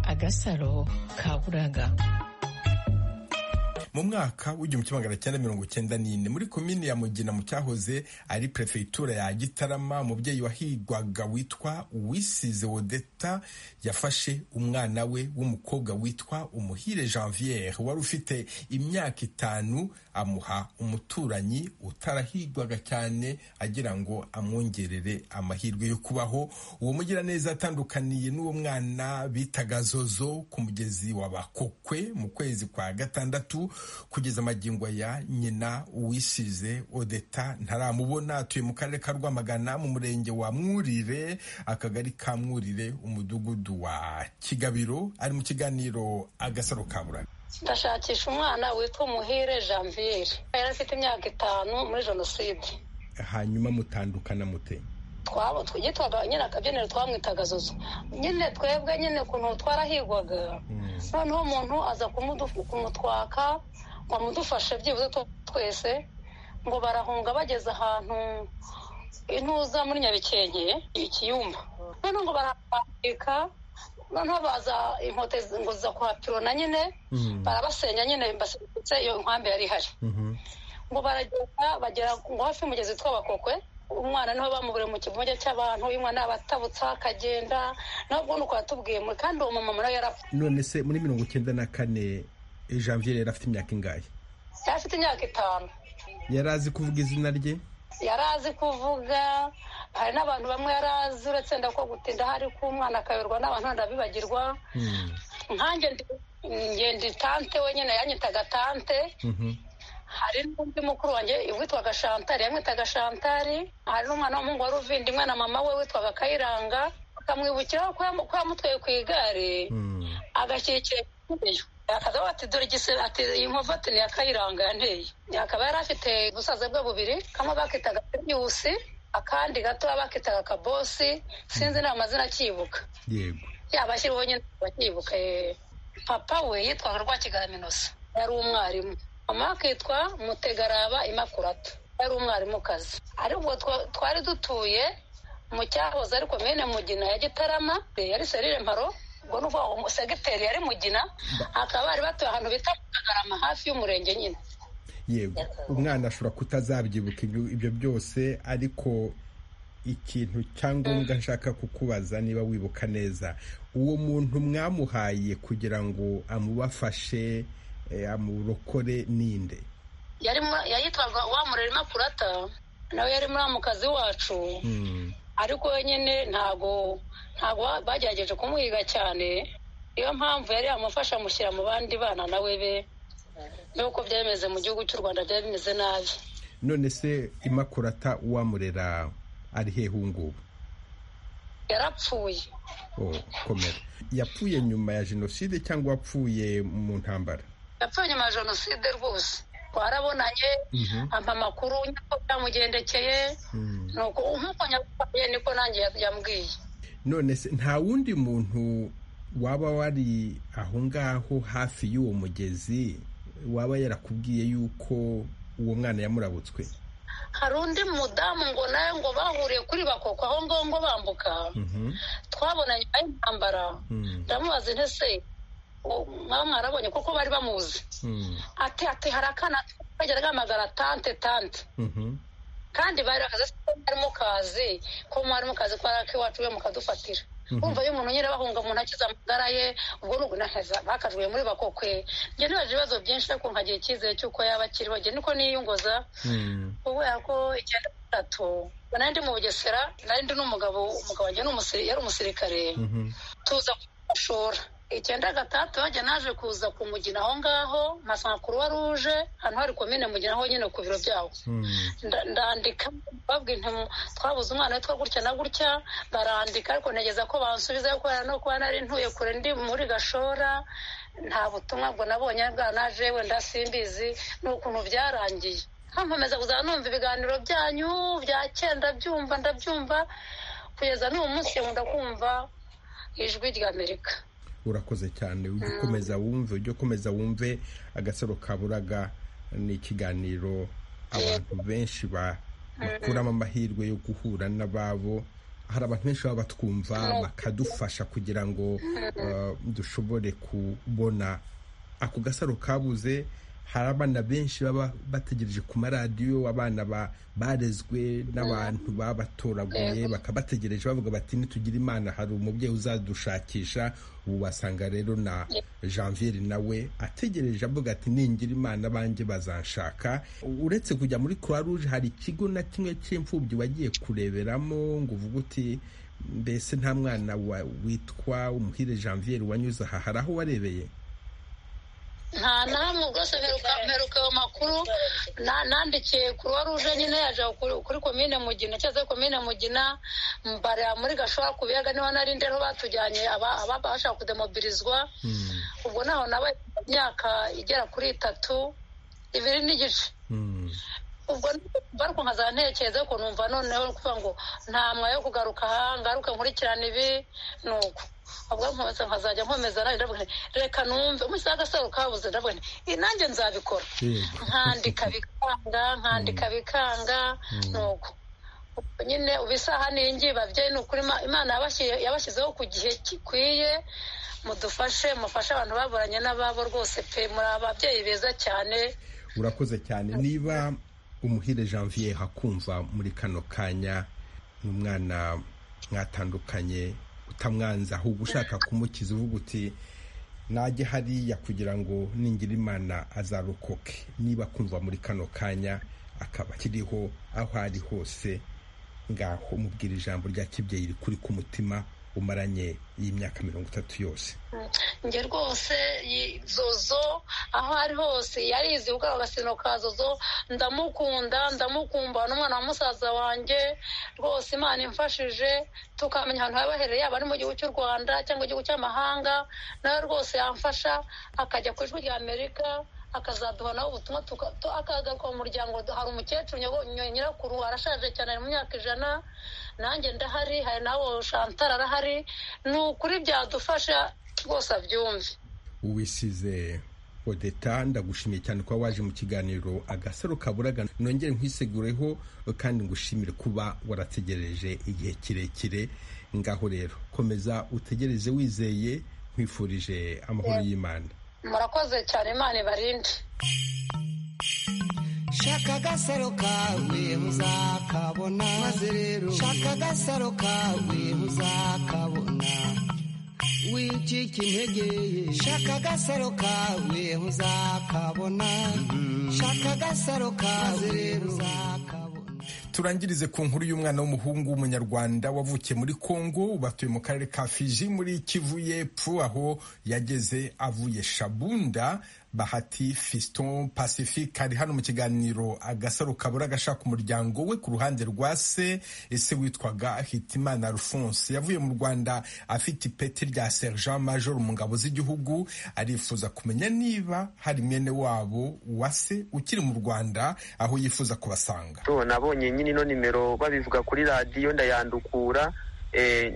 agasaro kaburaga mu mwaka w'igihumbi kimwe magana cyenda mirongo cyenda n'ine muri komini ya mugina mu cyahoze ari perefegitura ya gitarama umubyeyi wahigwaga witwa uwisize wodeta yafashe umwana we w'umukobwa witwa umuhire janviere wari ufite imyaka itanu amuha umuturanyi utarahigwaga cyane agira ngo amwongerere amahirwe yo kubaho uwo mugiraneza atandukaniye n'uwo mwana bitaga zozo ku mugezi wa bakokwe mu kwezi kwa gatandatu kugeza magingo ya nyina uwisize odeta ntaramubona atuye mu karere ka rwamagana mu murenge wa mwurire akagari ka mwurire umudugudu wa kigabiro ari mu kiganiro agasaro kaburana ndashakisha umwana witwa umuhire janviere yari afite imyaka itanu muri jenoside hanyuma mutandukana mute twaba twitwaga nyine akabyiniro twamwitaga zozo nyine twebwe nyine ukuntu twarahigwaga noneho umuntu aza kumudu- kumutwaka ngo amudufashe byibuze tu- twese ngo barahunga bageze ahantu intuza muri nyabikenke ikiyumba noneho ngo barakwambika noneho baza inkote zi- ngo ziza kuhapirona nyine barabasenya nyine baserutse iyo nkambi yari ihari ngo baragenda bagera ngo hafi y'umugezi witwa bakokwe umwana niho bamuburiye mu kivuge cy'abantu uyu mwana yabatabutse akagenda nawe ubwo nuko yatubwiye muri kandi uwo mumama nawe yari afite none se muri mirongo icyenda na kane janvier yari afite imyaka ingahe yari afite imyaka itanu yari azi kuvuga izina rye yari azi kuvuga hari n'abantu bamwe yari azi uretse ndako gutinda hari ko umwana akayoberwa n'abantu wenda abibagirwa nkanjye ndi ngenda tante wenyine yanyitaga tante hari n'undi mukuru wanjye witwaga shantari yamwitaga shantari hari n'umwana w'umuhungu wari uvindimwe na mama we witwaga kayiranga akamwibukiraho ko yamu- ko yamutwaye ku igare agashyikira ikigeyo akaza ati dore igisebe ati iyi nkovu ati ni iya kayiranga yanteye akaba yari afite ubusaza bwe bubiri kamwe bakitaga piriwusi akandi gato bakitaga kabosi sinzi n'ayo mazina akibuka yego yabashyiriweho nyine bakibuka eh. papa we yitwaga rwakigaraminosi yari umwarimu mama we akitwa mutegaraba imakurata yari umwarimukazi ariko ubwo twa- twari dutuye mu cyahoze ariko mene mugina ya gitarama eh, yari serire mparo ubwo ni ukuvuga ngo segiteri yari mugina akaba bari batuye ahantu bita kagarama hafi y'umurenge nyine yego umwana ashobora kutazabyibuka ibyo ibyo byose ariko ikintu cyangombwa nshaka kukubaza niba wibuka neza uwo muntu mwamuhaye kugira ngo amubafashe eh, amurokore ninde yari mu- yayitwaga wamurera imakurata nawe yari muramukazi wacu ariko wenyine ntago ntago ba- bagerageje kumuhiga cyane niyo mpamvu yari yamufasha amushyira mu bandi bana nawe be nuko byari bimeze mu gihugu cy'u rwanda byari bimeze nabi none se imakurata uwamurera ari hehe ubu ngubu yarapfuye oh, komera yapfuye nyuma ya jenoside cyangwa wapfuye mu ntambara yapfuye nyuma ya jenoside rwose twarabonanye ampa amakuru nyako byamugendekeye nuko nk'uko nyabwiye niko nanjye yambwiye none se nta wundi muntu waba wari aho ngaho hafi y'uwo mugezi waba yarakubwiye yuko uwo mwana yamurabutswe hari undi mudamu ngo nawe ngo bahuriye kuri bakoko aho ngaho ngo bambuka twabonanye nyuma y'intambara ndamubaza intese mwaba mwarabonye kuko bari bamuzi ati ati hari akana kagera gahamagara tante tante kandi bari bakaze ko mwari mukazi ko mwari mukazi ko ari ak'iwacu we mukadufatira wumva iyo umuntu nyine bahunga mu ntoki z'amagara ye ubwo ni ugunahaza bakajuye muri bakokwe njye ntibaje ibibazo byinshi ariko nkagira icyizere cy'uko yaba akiriho njye niko niyunguza kubera ko icyenda gatatu nari ndi mu bugesera nari ndi n'umugabo umugabo wanjye ni umusiri- yari umusirikare tuza kumashora icyenda gatatu bajya naje kuza kumugina aho ngaho mpasanga kuruwa ruje hano hari komine mugina aho nyine ku biro byawo nda- ndandika babwira nti mu- twabuze umwana witwa gutya na gutya barandika ariko ntegeza ko bansubiza kubera no kuba nari ntuye kure ndi muri gashora nta butumwa bwo nabonye bwa naje wenda simbizi ni ukuntu byarangiye nkomeza kuzaba numva ibiganiro byanyu bya kera ndabyumva ndabyumva kugeza n'uwo munsi nkunda kumva ijwi rya amerika urakoze cyane ujye ukomeza wumve ujye ukomeza wumve agasaro ka buraga ni ikiganiro abantu benshi ba- bakuramo amahirwe yo guhura n'ababo hari abantu benshi baba batwumva bakadufasha kugira ngo eh, dushobore kubona ako gasaro kabuze hari abana benshi baba bategereje ku maradiyo abana ba- barezwe n'abantu babatoraguye bakabategereje bavuga bati nitugire imana hari umubyeyi uzadushakisha ubu wasanga rero na janviere nawe ategereje avuga ati ningira imana banjye bazanshaka uretse kujya muri croix rouge hari ikigo na kimwe cy'imfubyi wagiye kureberamo ngo uvuge uti mbese nta mwana wa- witwa umuhire janviere wanyuze aha hari aho warebeye nta na hamwe rwose mperuka mperuka ayo makuru na- nandikiye kuruwa ruje nyine yaje kuri- kuri komine mugina cyangwa se komine mugina mbara muri gashora ku biyaga niho nari ndi aho batujyanye aba- ababa bashaka kudemobilizwa ubwo naho nabaye imyaka igera kuri itatu ibiri n'igice Mm. ubwo ariko nkaza ntekereza ko numva noneho kuvuga ngo nta mwa yo kugaruka aha ngaruke nkurikirane ibi ni uko ubwo nkomeza nkazajya nkomeza nanjye ndavuga nti reka numve umunsi w'agasaro kabuze ndavuga nti "Ii, nanjye nzabikora Yego. nkandika bikanga nkandika bikanga ni uko Ubwo nyine ubu isaha n'ingi babyeyi ni ukuri Ima- imana yabashyiye- yabashyizeho ku gihe gikwiye mudufashe mufashe abantu baburanye n'ababo rwose pe muri ababyeyi beza cyane urakoze cyane niba umuhire janvier hakumva muri kano kanya ni umwana mwatandukanye utamwanza ahubwo ushaka kumukiza uvuga uti najye hariya kugira ngo ningira imana azarokoke niba kumva muri kano kanya akaba akiriho aho ari hose ngaho mubwira ijambo rya kibyeyi rikuri ku mutima umaranye y'imyaka mirongo itatu yose njye rwose yi- zozo aho ari hose yarizi ubwo agasino ka zozo ndamukunda ndamukumba n'umwana wa musaza wanjye rwose imana imfashije tukamenya ahantu haba herereye yaba ari mu gihugu cy'u rwanda cyangwa igihugu cy'amahanga nawe rwose yamfasha akajya ku ijwi rya amerika akazaduha nawe ubutumwa tuka- tu- akagaruka mu muryango hari umukecuru nyabo- nyo- nyirakuru arashaje cyane ari mu myaka ijana nanjye ndahari hari nawe shantara arahari ni ukuri byadufasha rwose abyumve uwisize odeta ndagushimiye cyane kuba waje mu kiganiro agasaro kaburaga nongere nkwisegureho kandi ngushimire kuba warategereje igihe kirekire ngaho rero komeza utegereze wizeye nkwifurije amahoro y'imana murakoze cyane imana ibarinde shaka agasaro kawe muzakabona maze rero shaka agasaro kawe muzakabona wicika intege shaka agasaro kawe muzakabona shaka agasaro kawe muzakabona turangirize ku nkuru y'umwana w'umuhungu w'umunyarwanda wavukiye muri kongo ubu atuye mu karere ka fiji muri kivu y'epfo aho yageze avuye shabunda bahati fiston pacifique ari hano mu kiganiro agasaro kabura gashaka umuryango we ku ruhande rwa se ese witwaga hitimana alphonse yavuye mu rwanda afite ipeti rya sergent major mu ngabo z'igihugu arifuza kumenya niba hari mwene wabo wa se ukiri mu rwanda aho yifuza kubasanga nabonye nyine ino nimero babivuga kuri radiyo ndayandukura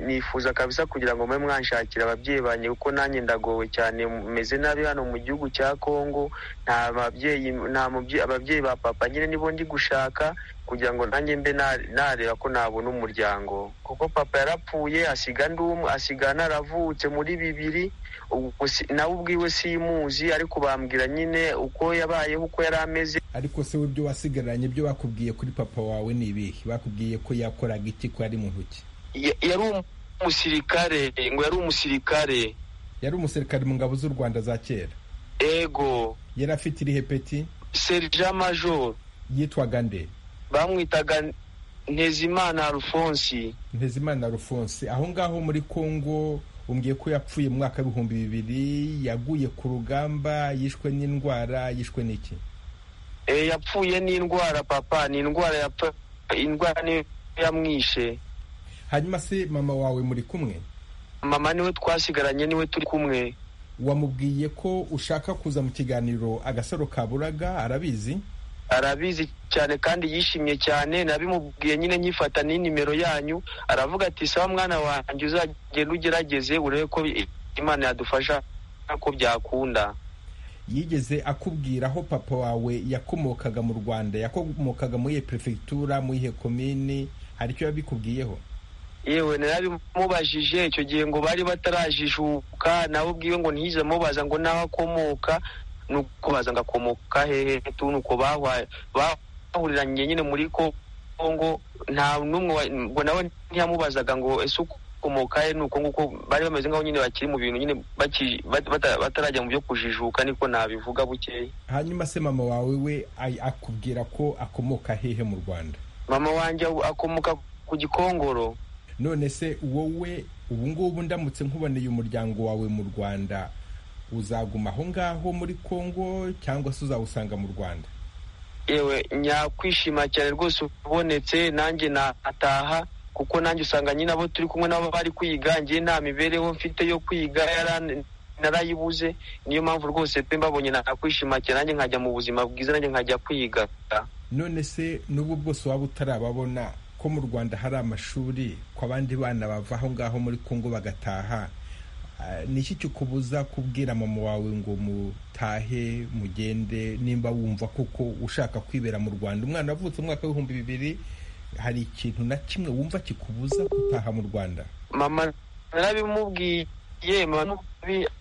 nifuza kabisa kugira ngo mube mwanshakira ababyeyi banjye kuko nanjye ndagowe cyane meze nabi hano mu gihugu cya kongo nta babyeyi nta ababyeyi ba papa nyine nibo ndi gushaka kugira ngo nanjye mbe nareba ko nabona umuryango kuko papa yarapfuye asiga ndumwe asiga naravutse muri bibiri nawe ubwiwe simuzi ariko bambwira nyine uko yabayeho uko yari ameze ariko se w'ibyo wasigaranye ibyo bakubwiye kuri papa wawe ni ibihe bakubwiye ko yakoraga iki ko yari mu ntoki yari umusirikare ngo yari umusirikare yari umusirikare mu ngabo z'u rwanda za kera ego yari afite irihe peti serija majoro yitwaga nde bamwitaga ntezimana alphonse ntezimana alphonse aho ngaho muri congo umbwiye ko yapfuye mu mwaka w'ibihumbi bibiri yaguye ku rugamba yishwe n'indwara yishwe n'iki yapfuye n'indwara papa ni indwara yapfa indwara niyo yamwishe hanyuma se mama wawe muri kumwe mama niwe twasigaranye niwe turi kumwe wamubwiye ko ushaka kuza mu kiganiro agasaro kaburaga arabizi arabizi cyane kandi yishimye cyane nabimubwiye nyine nyifata n'inimero yanyu aravuga ati sawa mwana wanjye uzagenda ugerageze urebe ko imana yadufasha ko byakunda yigeze akubwira aho papa wawe yakomokaga mu rwanda yakomokaga muri iyo perefegitura muri iyo komini hari icyo yabikubwiyeho yewe narabimubajije icyo gihe ngo bari batarajijuka nawe ubwiwe ngo ntiyize amubaza ngo nawe akomoka nuko baza ngo akomoka hehe tuni uko bahuriranye nyine muri kongo nta n'umwe ngo nawe ntiyamubazaga ngo ese uko ukomoka he nuko nguko bari bameze nk'aho nyine bakiri mu bintu nyine batarajya mu byo kujijuka niko nabivuga bukeye hanyuma se mama wawe we akubwira ko akomoka hehe mu rwanda mama wanjye akomoka ku gikongoro none se wowe ubu ngubu ndamutse nkuboneye umuryango wawe mu rwanda uzaguma aho ngaho muri kongo cyangwa se uzawusanga mu rwanda yewe nyakwishima cyane rwose ubonetse nanjye nataha kuko nanjye usanga nyine abo turi kumwe nabo bari kwiga ngiye nta mibereho mfite yo kwiga narayibuze niyo mpamvu rwose pe mbabonye nakwishima cyane nanjye nkajya mu buzima bwiza nanjye nkajya kwiga none se n'ubu bwose waba utarababona ko mu rwanda hari amashuri ko abandi bana bava aho ngaho muri kongo bagataha niki kikubuza kubwira mama wawe ngo mutahe mugende nimba wumva kuko ushaka kwibera mu rwanda umwana wavutse umwaka w'ibihumbi bibiri hari ikintu na kimwe wumva kikubuza gutaha mu rwanda mama narabimubwiye mama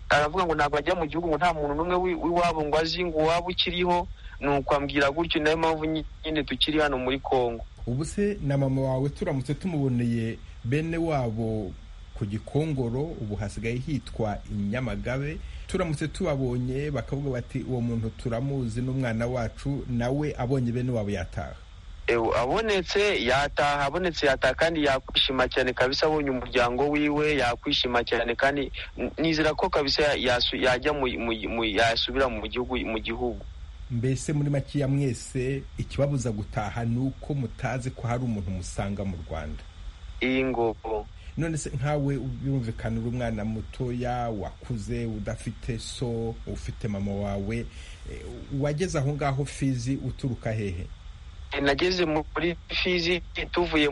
aravuga ngo ntabwo ajya mu gihugu ngo nta muntu n'umwe w'iwabo ngo azi ngo waba ukiriho ni ukwambwira gutyo nayo mpamvu nyine tukiri hano muri kongo ubu se na mama wawe turamutse tumuboneye bene wabo ku gikongoro ubu hasigaye hitwa inyamagabe turamutse tubabonye bakavuga bati uwo muntu turamuzi n'umwana wacu nawe abonye bene wabo yataha abonetse yataha abonetse yataha kandi yakwishima cyane kabisa abonye umuryango wiwe yakwishima cyane kandi nizera ko kabisa yajya yasubira mu gihugu mu gihugu mbese muri makeya mwese ikibabuza gutaha ni uko mutazi ko hari umuntu musanga mu rwanda iyi ngoko none se nkawe birumvikana uri umwana mutoya wakuze udafite so ufite mama wawe wageze aho ngaho fizi uturuka hehe nageze muri fizi tuvuye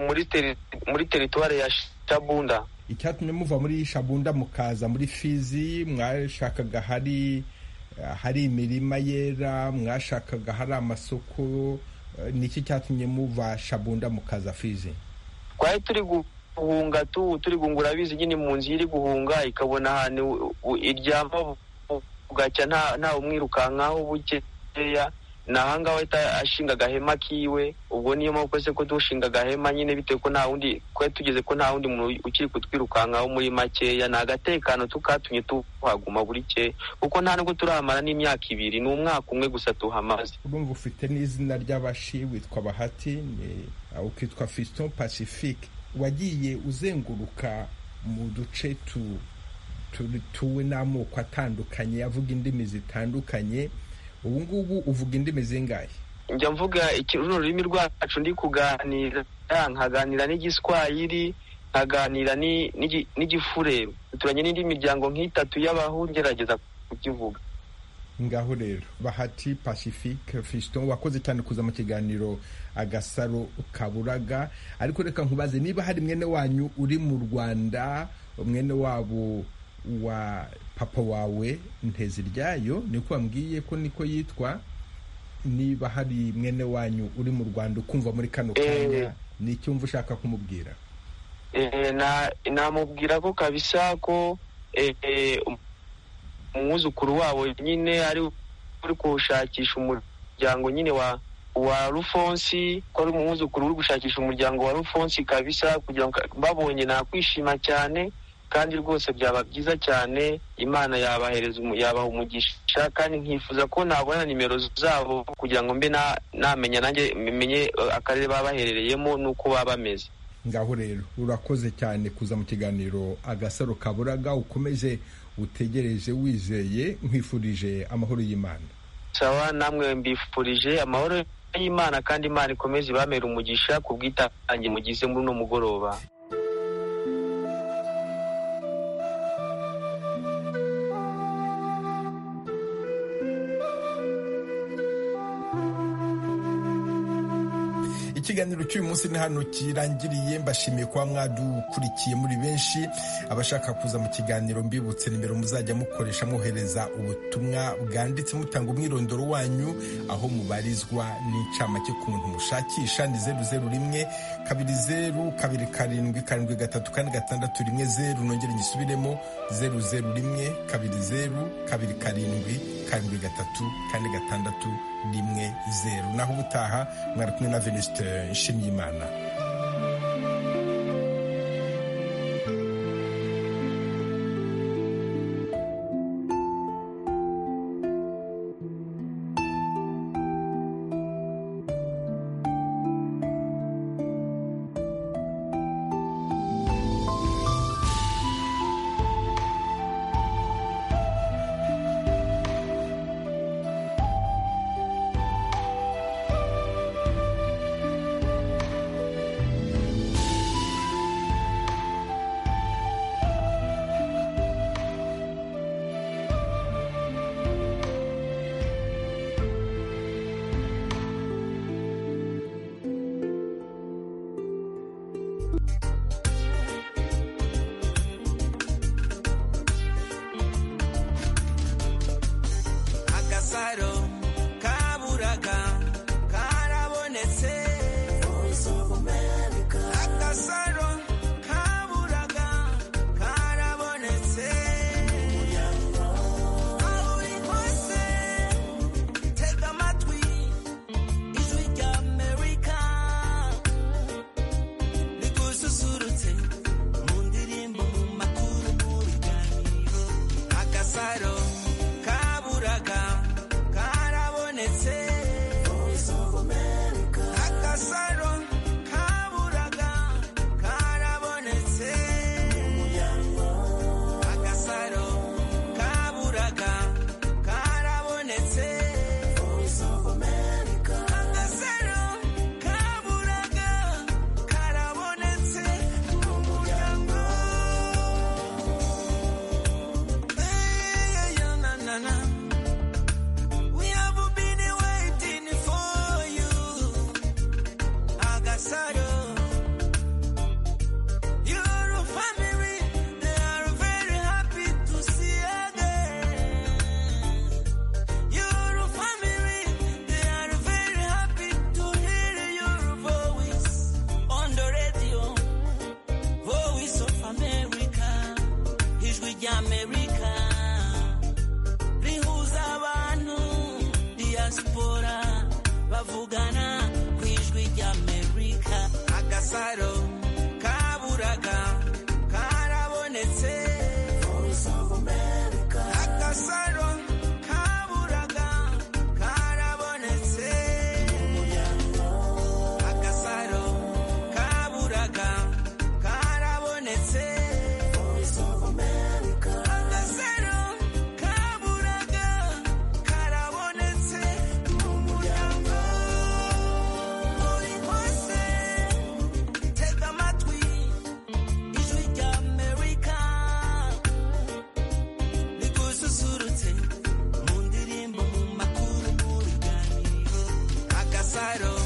muri teritwari ya shabunda icyatumye muva muri shabunda mukaza muri fizi mwashakaga hari hari imirima yera mwashakaga hari amasoko niki cyatumye muva shabunda mukaza fizi twari turi guhunga turi gungura abizi nyine impunzi iri guhunga ikabona ahantu iryama bugacya nta umwirukankaho bukeya ni ahangaha ahita ashinga agahema kiwe ubwo niyo mpamvu se ko dushinga agahema nyine bitewe ko nta wundi twari tugeze ko nta wundi muntu ukiri kutwirukankaho muri makeya ni agatekano tukatumye tuhaguma buri ke kuko nta nubwo turahamara n'imyaka ibiri ni umwaka umwe gusa tuhamaze urumva ufite n'izina ry'abashi witwa bahati ukitwa fiston pacifique wagiye uzenguruka mu duce dutuwe n'amoko atandukanye avuga indimi zitandukanye ubu ngubu uvuga indimi zingahe njya mvuga runo rurimi rwacu ndi kuganira nkaganira n'igiswahili nkaganira n'igifure duturanye n'indi miryango nk'itatu y'abahu ngerageza kukivuga ngaho rero bahati pacifique fiston wakoze cyane kuza mu kiganiro agasaro kaburaga ariko reka nkubaze niba hari mwene wanyu uri mu rwanda mwene wabo wa papa wawe nteziryayo niko wambwiye ko niko yitwa niba hari mwene wanyu uri mu rwanda ukumva muri kano kanya ni icyumva ushaka kumubwira namubwira ko kabisa ko umwuzukuru wabo nyine ari uri gushakisha umuryango nyine wa wa rufonsi ko ari umwuzukuru uri gushakisha umuryango wa rufonsi kabisa kugira ngo babonye nakwishima cyane kandi rwose byaba byiza cyane imana yabahereza yabaha umugisha kandi nkifuza ko nabona nimero zabo kugira ngo mbe namenya nanjye menye akarere babaherereyemo n'uko baba bameze ngaho rero urakoze cyane kuza mu kiganiro agasaro kaburaga ukomeze utegereje wizeye nkwifurije amahoro y'imana sawa namwe mbifurije amahoro y'imana kandi imana ikomeze ibamera umugisha ku bwitange mugize muri uno mugoroba ikiganiro cy'uyu munsi ni hano kirangiriye mbashimiye kuba mwadukurikiye muri benshi abashaka kuza mu kiganiro mbibutse nimero muzajya mukoresha mwohereza ubutumwa bwanditse mutanga umwirondoro wanyu aho mubarizwa n'incamake ku muntu mushakisha ni zeru zeru rimwe kabiri zeru kabiri karindwi karindwi gatatu kane gatandatu rimwe zeru nongere nyisubiremo zeru zeru rimwe kabiri zeru kabiri karindwi karindwi gatatu kane gatandatu rimwe zeru naho ubutaha mwari kumwe na venisite nshimyimana Voice of America. baro